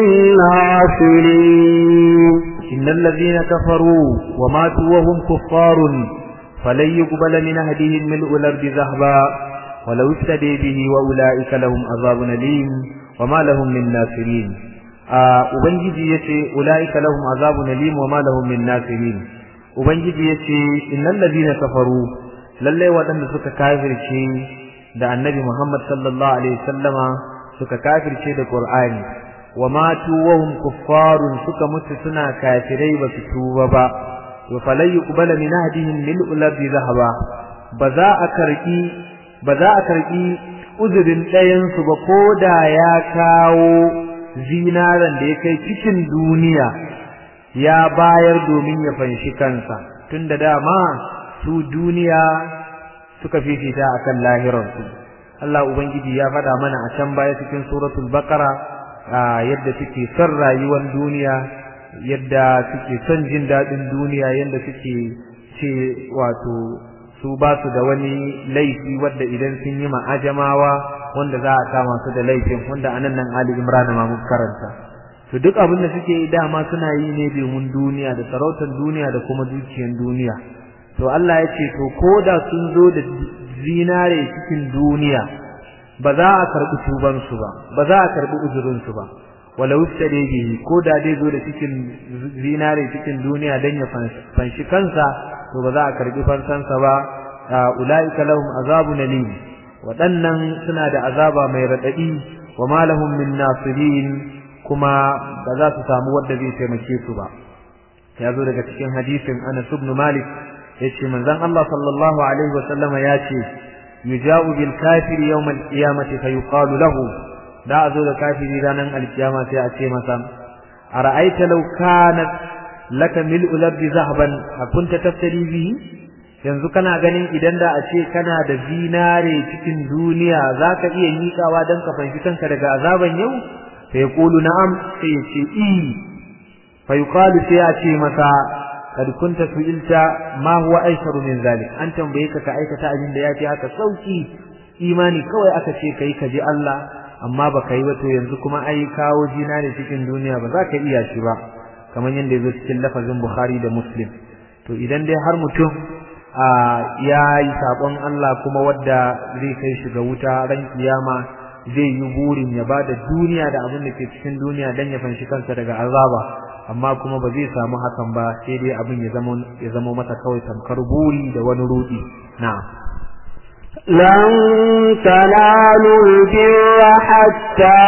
ناصرين إن الذين كفروا وماتوا وهم كفار فلن يقبل من أهدهم ملء الأرض ذهبا ولو افتدي به وأولئك لهم عذاب أليم وما لهم من ناصرين Ubangiji ya ce, Ula'ika lahum azabun alim wa ma lahum min nasirin. Ubangiji ya ce, Innal ladina kafaru, lalle waɗanda suka kafirce da annabi Muhammad sallallahu alaihi wasallama suka kafirce da Qur'ani wa matu wa hum kuffarun suka mutu suna kafirai ba su tuba ba to falai yuqbala min ahdihim mil'u lardi zahaba ba za a karki ba za a karki uzurin ɗayan su ba koda ya kawo zinaran da ya kai cikin duniya ya bayar domin ya fanshi kansa tunda dama su duniya suka fifita akan lahirarsu Allah ubangiji ya faɗa mana a can baya cikin suratul baqara yadda suke son rayuwar duniya yadda suke son jin daɗin duniya yadda suke ce wato su ba su da wani laifi wadda idan sun yi ma'ajamawa wanda za a kama su da laifin wanda anan nan Ali Imran ma mun karanta to duk abin da suke yi dama suna yi ne domin duniya da sarautar duniya da kuma dukiyar duniya to Allah ya ce to koda sun zo da zinare cikin duniya ba za a karbi tuban su ba ba za a karbi uzurin su ba walau istade bihi koda dai zo da cikin zinare cikin duniya dan ya fanshi kansa to ba za a karbi fansansa ba ulaika lahum azabun alim waɗannan suna da azaba mai raɗaɗi wa ma lahum min nasirin kuma ba za su samu wanda zai taimake su ba ya zo daga cikin hadisin Anas ibn Malik yace manzon Allah sallallahu alaihi wa sallam ya ce yuja'u bil kafiri yawm al qiyamati fa yuqalu lahu da zo da kafiri ranan al qiyama sai a ce masa ara'aita law kanat laka mil'u labdi zahaban akunta taftari bihi yanzu kana ganin idan da a ce kana da zinare cikin duniya zaka iya miƙawa dan ka fanshi kanka daga azaban yau fa yaqulu na'am sai ya ce i fa yuqalu sai a ce masa kad kunta su'ilta ma huwa aisharu min zalik an tambaye ka ka aikata abin da yafi haka sauki imani kawai aka ce kai ka ji Allah amma baka yi ba to yanzu kuma ai kawo zinare cikin duniya ba za ka iya shi ba kamar yadda ya zo cikin lafazin Bukhari da Muslim to idan dai har mutum ya yi sabon Allah kuma wadda zai kai shi ga wuta ran kiyama zai yi burin ya bada duniya da abin da ke cikin duniya dan ya fanshi kansa daga azaba amma kuma ba zai samu hakan ba sai dai abin ya zama ya zama masa kawai tamkar buri da wani rudi na'am لن تنالوا البر حتى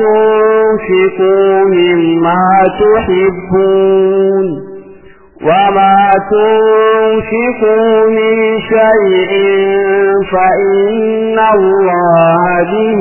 تنفقوا مما تحبون وما تنفقوا من شيء فإن الله به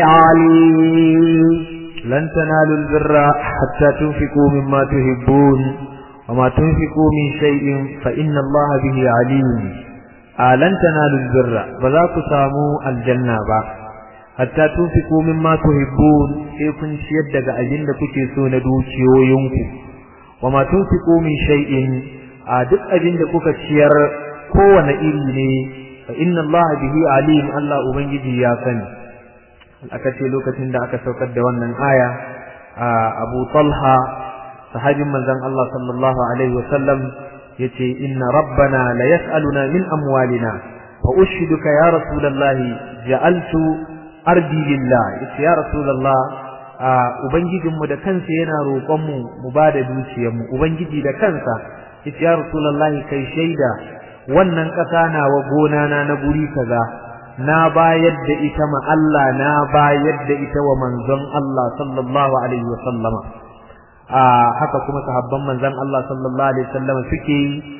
عليم لن تنالوا البر حتى تنفقوا مما تحبون وما تنفقوا من شيء فإن الله به عليم lan tanalu birra ba za ku samu aljanna ba hatta tunfiqu mimma tuhibbun sai kun ciyar daga abin da kuke so na dukiyoyinku wa ma tunfiqu min shay'in a duk abin da kuka ciyar kowane iri ne fa inna Allah bihi alim Allah ubangiji ya sani aka ce lokacin da aka saukar da wannan aya Abu Talha sahabin manzon Allah sallallahu alaihi wasallam yace inna rabbana la yas'aluna min amwalina fa ushiduka ya rasulullahi ja'altu ardi lillah yace ya rasulullah ubangijinmu da kansa yana roƙon mu mu bada dukiyar mu ubangiji da kansa yace ya rasulullahi kai shaida wannan ƙasa nawa gona na na guri kaza na bayar da ita ma Allah na bayar da ita wa manzon Allah sallallahu alaihi wa sallama haka kuma sahabban manzon Allah sallallahu alaihi wasallam suke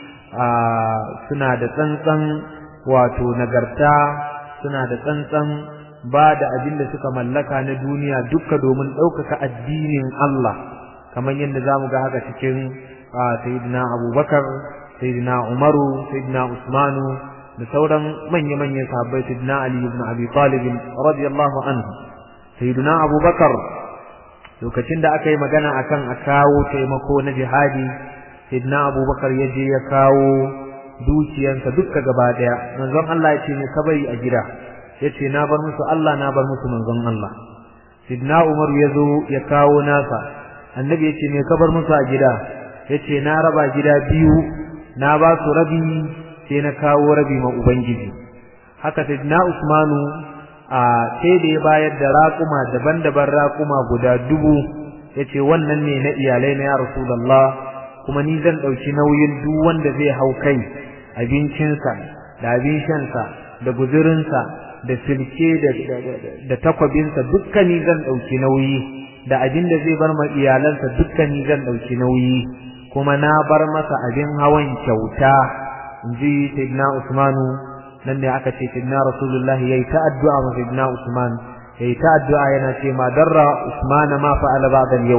suna da tsantsan wato nagarta suna da tsantsan ba da abin da suka mallaka na duniya duka domin ɗaukaka addinin Allah kamar yadda za mu ga haka cikin sayyidina abubakar sayyidina umaru sayyidina usmanu da sauran manya-manyan sahabbai sayyidina ali ibn abi talib radiyallahu anhu sayyidina abubakar lokacin da aka yi magana akan a kawo taimako na jihadi sidna abubakar ya je ya kawo dukiyansa dukka gaba daya manzon Allah ya ce ne ka bari a gida ya ce na bar musu Allah na bar musu manzon Allah sidna umar ya zo ya kawo nasa annabi ya ce ne ka bar musu a gida ya ce na raba gida biyu na ba su rabi sai na kawo rabi ma ubangiji haka sidna usmanu a sai da ya bayar da raƙuma daban-daban raƙuma guda dubu ya ce wannan ne na iyalai na ya rasulallah kuma ni zan ɗauki nauyin duk wanda zai hau kai abincinsa da abin shansa da guzurinsa da silke da takwabinsa dukkani zan ɗauki nauyi da abin da zai bar ma iyalansa dukkani zan ɗauki nauyi kuma na bar masa abin hawan kyauta in ji sayyidina usmanu nan ne aka ce sayyidina rasulullahi yayi ta addu'a ma sayyidina usman yayi ta addu'a yana ce ma darra usman ma fa'ala ba'da yau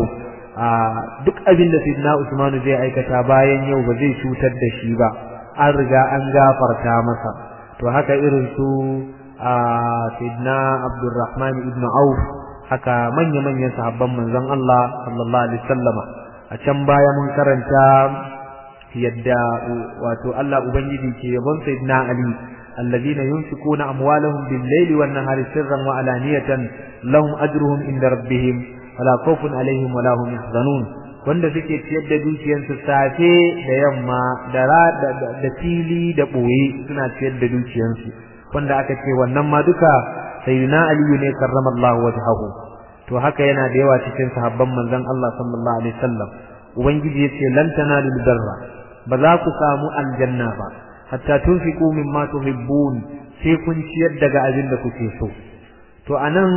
duk abin da sayyidina usman zai aikata bayan yau ba zai cutar da shi ba an riga an gafarta masa to haka irin su sayyidina abdurrahman ibn auf haka manya manyan sahabban manzon Allah sallallahu alaihi wasallama a can baya mun karanta yadda wato Allah ubangiji ke yabon sayyidina ali الذين ينفقون أموالهم بالليل والنهار سرا وعلانية لهم أجرهم عند ربهم ولا خوف عليهم ولا هم يحزنون wanda suke ciyar da dukiyarsu safe da yamma da da fili da ɓoye suna ciyar da dukiyarsu wanda aka ce wannan ma duka sayyidina aliyu ne karramallahu wajhahu to haka yana da yawa cikin sahabban manzon Allah sallallahu alaihi wasallam ubangiji yace lan tanalul birra ba za ku samu aljanna ba hatta tunfiqu mimma tuhibbun sai kun ciyar daga abin da kuke so to anan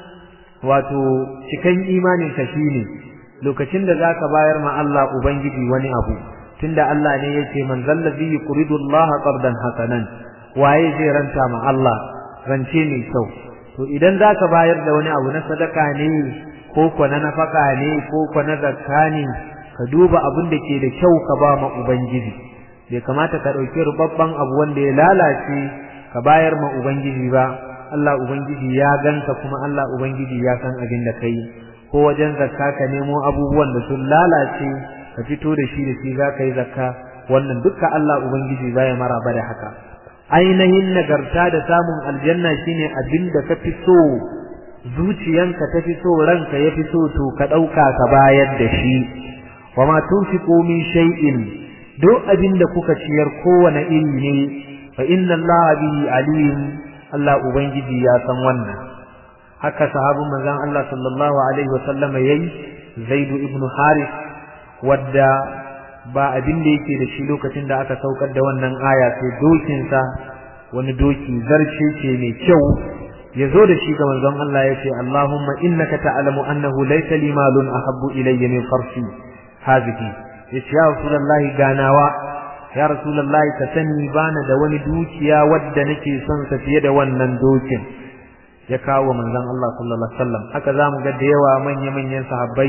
wato cikan imanin ka shine lokacin da zaka bayar ma Allah ubangiji wani abu tunda Allah ne yace man zallazi yuridu Allah qardan hasanan waye zai ranta ma Allah rance mai kyau to idan zaka bayar da wani abu na sadaka ne ko ko na nafaka ne ko ko na zakka ne ka duba abin da ke da kyau ka ba ma ubangiji bai kamata ka ɗauki rubabban abu wanda ya lalace ka bayar ma ubangiji ba Allah ubangiji ya ganka kuma Allah ubangiji ya san abin da kai ko wajen zakka ka nemo abubuwan da sun lalace ka fito da shi da shi za ka yi zakka wannan dukka Allah ubangiji baya maraba da haka ainihin nagarta da samun aljanna shine abin da ka fi so zuciyanka ta fi so ranka ya fi so to ka ɗauka ka bayar da shi wa ma tunfiqu min shay'in duk abin da kuka ciyar kowane iri ne fa inna Allah bihi alim Allah ubangiji ya san wannan haka sahabin manzon Allah sallallahu alaihi wa sallama yayi Zaid ibn Harith wadda ba abin da yake da shi lokacin da aka saukar da wannan aya sai dokin sa wani doki zarce ce mai kyau ya zo da shi ga manzon Allah ya ce Allahumma innaka ta'lamu annahu laysa li malun ahabbu ilayya min farsi hadhihi yace ya rasulullahi ganawa ya rasulullahi ka sani bana da wani dukiya wadda nake son sa fiye da wannan dokin ya kawo manzon Allah sallallahu alaihi wasallam haka zamu ga da yawa manya manyan sahabbai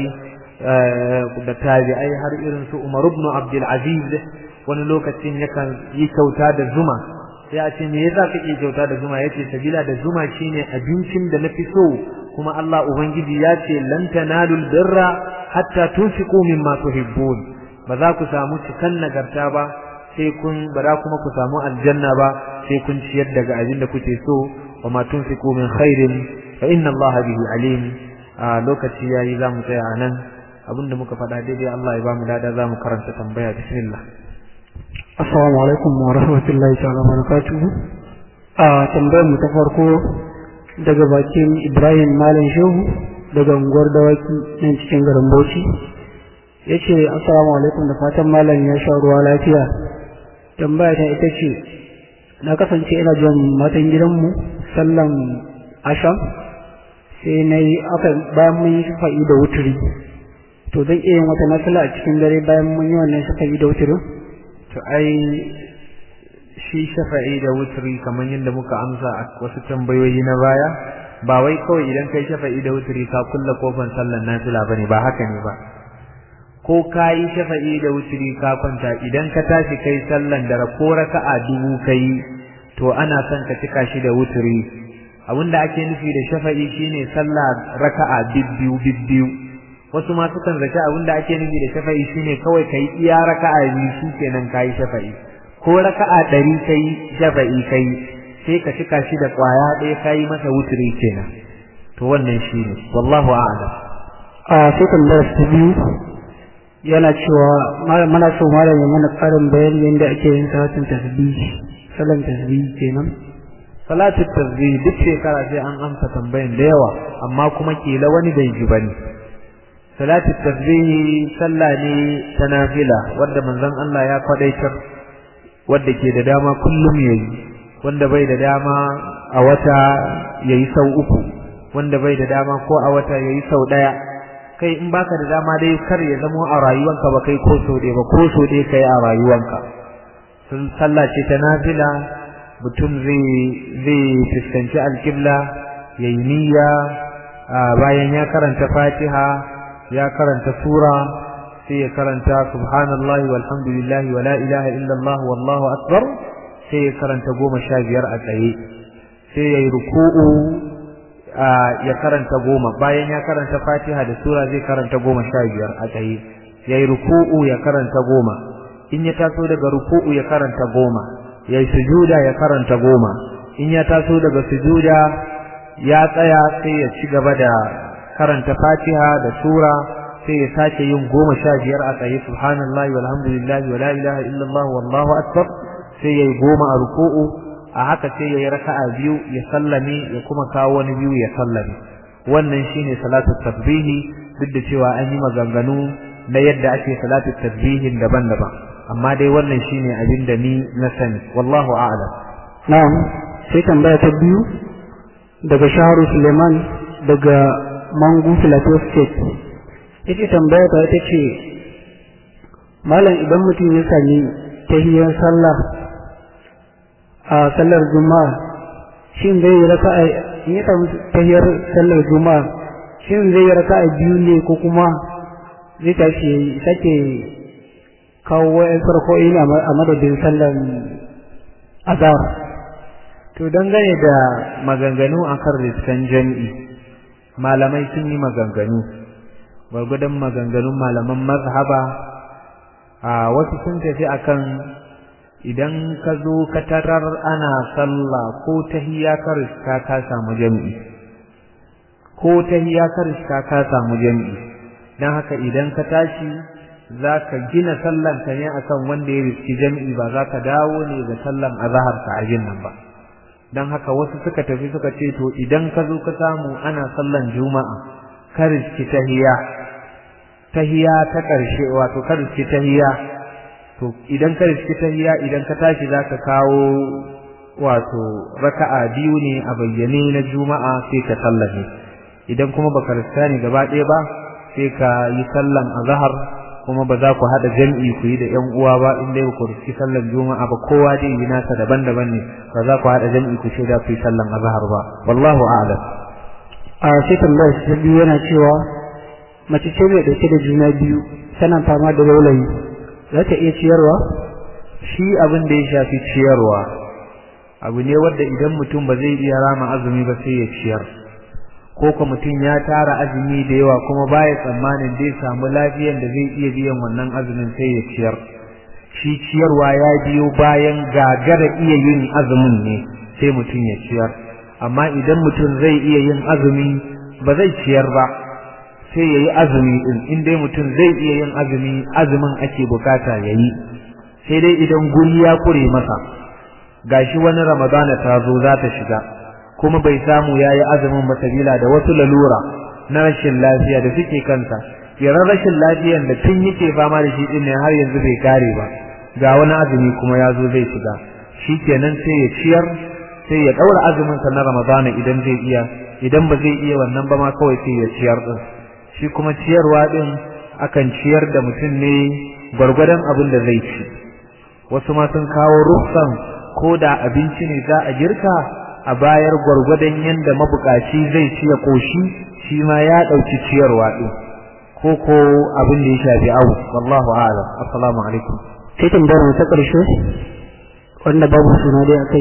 da tabi'ai har irin su Umar ibn Abdul Aziz wani lokacin yakan yi kyauta da zuma sai a ce me yasa kake kyauta da zuma yace sabila da zuma shine abincin da nafi so kuma Allah ubangiji ya ce lan tanalul birra hatta tunfiqu mimma tuhibbun ba za ku samu cikan nagarta ba sai kun ba za kuma ku samu aljanna ba sai kun ciyar daga abin da kuke so wa ma tunfiqu min khairin fa inna Allah bihi alim a lokaci yayi za mu tsaya anan abinda muka faɗa daidai Allah ya ba mu dada za mu karanta tambaya bismillah Assalamu alaikum wa rahmatullahi ta'ala wa barakatuhu. A tambayar mu ta farko daga bakin Ibrahim Malam Shehu daga unguwar dawaki nan cikin garin Bauchi. Yace assalamu alaikum da fatan malam ya sha ruwa lafiya. Tambaya ta ita ce na kasance ina jan matan gidanmu sallan asham sai na yi aka bayan mun yi shafa'i da wuturi to zan iya yin wata nafila a cikin dare bayan mun yi wannan shafa'i da wuturin to ai shi shafa'i da wutri kamar yadda muka amsa a wasu tambayoyi na baya ba wai kawai idan kai shafa'i da wutri ka kulla kofar sallar nafila bane ba haka ne ba ko ka yi shafa'i da wutri ka kwanta idan ka tashi kai sallan dare ko raka'a dubu kai to ana son ka cika shi da wutri abinda ake nufi da shafa'i shine sallah raka'a bibbiyu bibbiyu wasu ma sukan zaci abinda ake nufi da shafa'i shine kawai kai iya raka'a biyu shikenan kai shafa'i ko raka'a ɗari kai shafa'i kai sai ka cika shi da kwaya ɗaya kai masa wutri kenan to wannan shine wallahu a'lam a sai tambayar ta biyu yana cewa mana so malam ya mana karin bayani yadda ake yin salatin tasbih salan tasbih kenan salatu tasbih duk shekara sai an amsa tambayan da yawa amma kuma kila wani bai ji bane salatu tasbih sallah ne ta nafila wanda manzon Allah ya kwadaitar wanda ke da dama kullum yayi wanda bai da dama a wata yayi sau uku wanda bai da dama ko a wata yayi sau daya kai in baka da dama dai kar ya zama a rayuwanka ba kai ko so dai ba ko so dai kai a rayuwanka sun sallah ce ta nafila mutum zai zai fuskanci alƙibla yayi niyya bayan ya karanta Fatiha ya karanta sura sai ya karanta subhanallahi walhamdulillahi wala ilaha illallah wallahu akbar sai ya karanta goma sha biyar a tsaye sai ya yi ruku'u ya karanta goma bayan ya karanta fatiha da sura zai karanta goma sha biyar a tsaye ya yi ruku'u ya karanta goma in ya taso daga ruku'u ya karanta goma ya yi sujuda ya karanta goma in ya taso daga sujuda ya tsaya sai ya ci gaba da karanta fatiha da sura sai ya sake yin goma sha biyar a tsaye subhanallahi walhamdulillahi wala ilaha illallah wallahu akbar sai ya yi goma a ruku'u a haka sai ya yi raka'a biyu ya sallame ya kuma kawo wani biyu ya sallame wannan shine salatu tasbihi duk da cewa an yi maganganu na yadda ake salatu tasbihin daban-daban amma dai wannan shine abin da ni na sani wallahu a'lam na'am sai tambaya ta biyu daga Shaharu Suleiman daga Mangu Plateau State ita tambaya ta ita ce malam idan mutum ya sami tahiyar sallah a sallar juma'a shin zai raka'a in ya samu tahiyar sallar juma'a shin zai raka'a biyu ne ko kuma zai tashi sake kawo wa'in farko'i a madadin sallar azhar to dangane da maganganu akan riskan jami'i malamai sun yi maganganu gwargwadon maganganun malaman mazhaba a wasu sun tafi akan idan ka zo ka tarar ana sallah ko tahiyya ka riska ka samu jami'i ko tahiyya ka riska ka samu jami'i dan haka idan ka tashi za ka gina sallan ka ne akan wanda ya riski jami'i ba za ka dawo ne ga sallan azhar ka ajin nan ba dan haka wasu suka tafi suka ce to idan ka zo ka samu ana sallan juma'a ka riski tahiyya tahiyya ta ƙarshe wato ka riski tahiyya to idan ka riski tahiyya idan ka tashi zaka kawo wato raka'a biyu ne a bayyane na juma'a sai ka sallame idan kuma baka riska ne gaba ɗaya ba sai ka yi sallan azhar kuma ba za ku haɗa jam'i ku yi da ƴan uwa ba in dai ku riski sallan juma'a ba kowa dai yi nasa daban-daban ne ba za ku haɗa jam'i ku ce da ku yi sallan azhar ba wallahu a'lam a sai tambayar ta biyu yana cewa mace ce mai dauke da juna biyu tana fama da laulayi za ta iya ciyarwa shi abin da ya shafi ciyarwa abu ne wanda idan mutum ba zai iya rama azumi ba sai ya ciyar ko kuma mutum ya tara azumi da yawa kuma baya tsammanin zai samu lafiyan da zai iya biyan wannan azumin sai ya ciyar shi ciyarwa ya biyo bayan gagara iya yin azumin ne sai mutum ya ciyar amma idan mutum zai iya yin azumi ba zai ciyar ba sai yayi azumi din in dai mutum zai iya yin azumi azumin ake bukata yayi sai dai idan guri ya kure masa gashi wani ramadana ta zo za ta shiga kuma bai samu yayi azumin ba sabila da wasu lalura na rashin lafiya da suke kansa yaran rashin lafiyan da tun yake fama da shi din ne har yanzu bai kare ba ga wani azumi kuma ya zo zai shiga shikenan sai ya ciyar sai ya daura azumin sa na ramadana idan zai iya idan ba zai iya wannan ba ma kawai sai ya ciyar din shi kuma ciyarwa din akan ciyar da mutum ne gwargwadon abin da zai ci wasu ma sun kawo rufsan ko da abinci ne za a girka a bayar gwargwadon yanda mabukaci zai ci ya koshi shi ma ya dauki ciyarwa din ko ko abin da ya shafi awu wallahu a'lam assalamu alaikum sai tambayar mu ta karshe wanda babu suna dai akai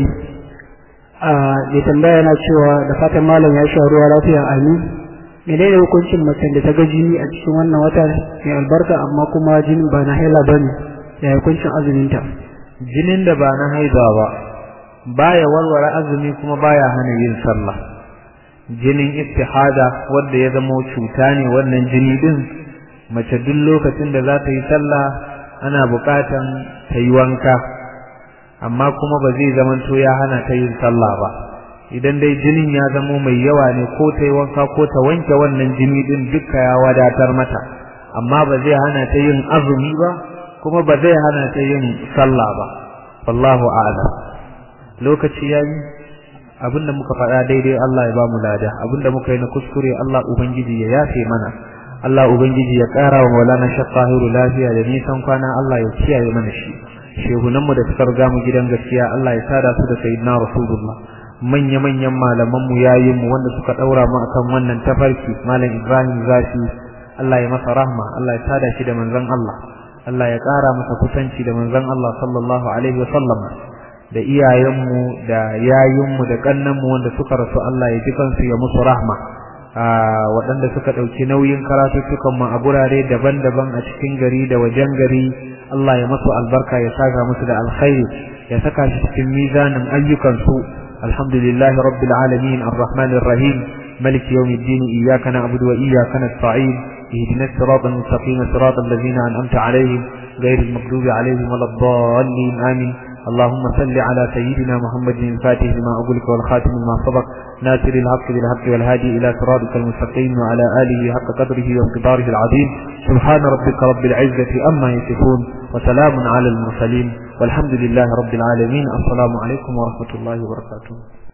a da tambaya yana cewa da fatan malam ya sha ruwa lafiya amin menene hukuncin macen da ta ga jini a cikin wannan wata mai albarka amma kuma jinin ba na haila bane ya hukuncin azumin ta jinin da ba na haiba ba baya warware azumi kuma baya hana yin sallah jinin istihada wanda ya zama cuta ne wannan jini din mace duk lokacin da za ta yi sallah ana buƙatan ta yi wanka amma kuma ba zai zamanto ya hana ta yin sallah ba idan dai jinin ya zamo mai yawa ne ko ta yi wanka ko ta wanke wannan jini din duka ya wadatar mata amma ba zai hana ta yin azumi ba kuma ba zai hana ta yin sallah ba wallahu a'lam lokaci yayi abinda muka faɗa daidai Allah ya ba mu lada abinda muka yi na kuskure Allah ubangiji ya yafe mana Allah ubangiji ya ƙara wa Maulana Sheikh Tahiru lafiya da nisan kwana Allah ya kiyaye mana shi shehunanmu da suka riga mu gidan gaskiya Allah ya sada su da sayyidina Rasulullah manya manyan malaman mu yayin mu wanda suka daura mu akan wannan tafarki malam Ibrahim Zafi Allah ya masa rahma Allah ya sada shi da manzon Allah Allah ya ƙara masa kusanci da manzon Allah sallallahu alaihi wa sallam da iyayenmu da yayinmu da kannanmu wanda suka rasu Allah ya ji kansu ya musu rahma waɗanda suka ɗauki nauyin karatuttukan mu a gurare daban-daban a cikin gari da wajen gari Allah ya masu albarka ya saka musu da alkhairi ya saka shi cikin mizanin ayyukansu alhamdulillahi rabbil alamin arrahmanir rahim ملك يوم الدين إياك نعبد وإياك نستعين اهدنا الصراط المستقيم صراط الذين أنعمت عليهم غير المغضوب عليهم ولا الضالين آمين اللهم صل على سيدنا محمد الفاتح لما أغلق والخاتم لما سبق ناصر الحق بالحق والهادي إلى صراطك المستقيم وعلى آله حق قدره وانقداره العظيم سبحان ربك رب العزة أما يصفون وسلام على المرسلين والحمد لله رب العالمين السلام عليكم ورحمة الله وبركاته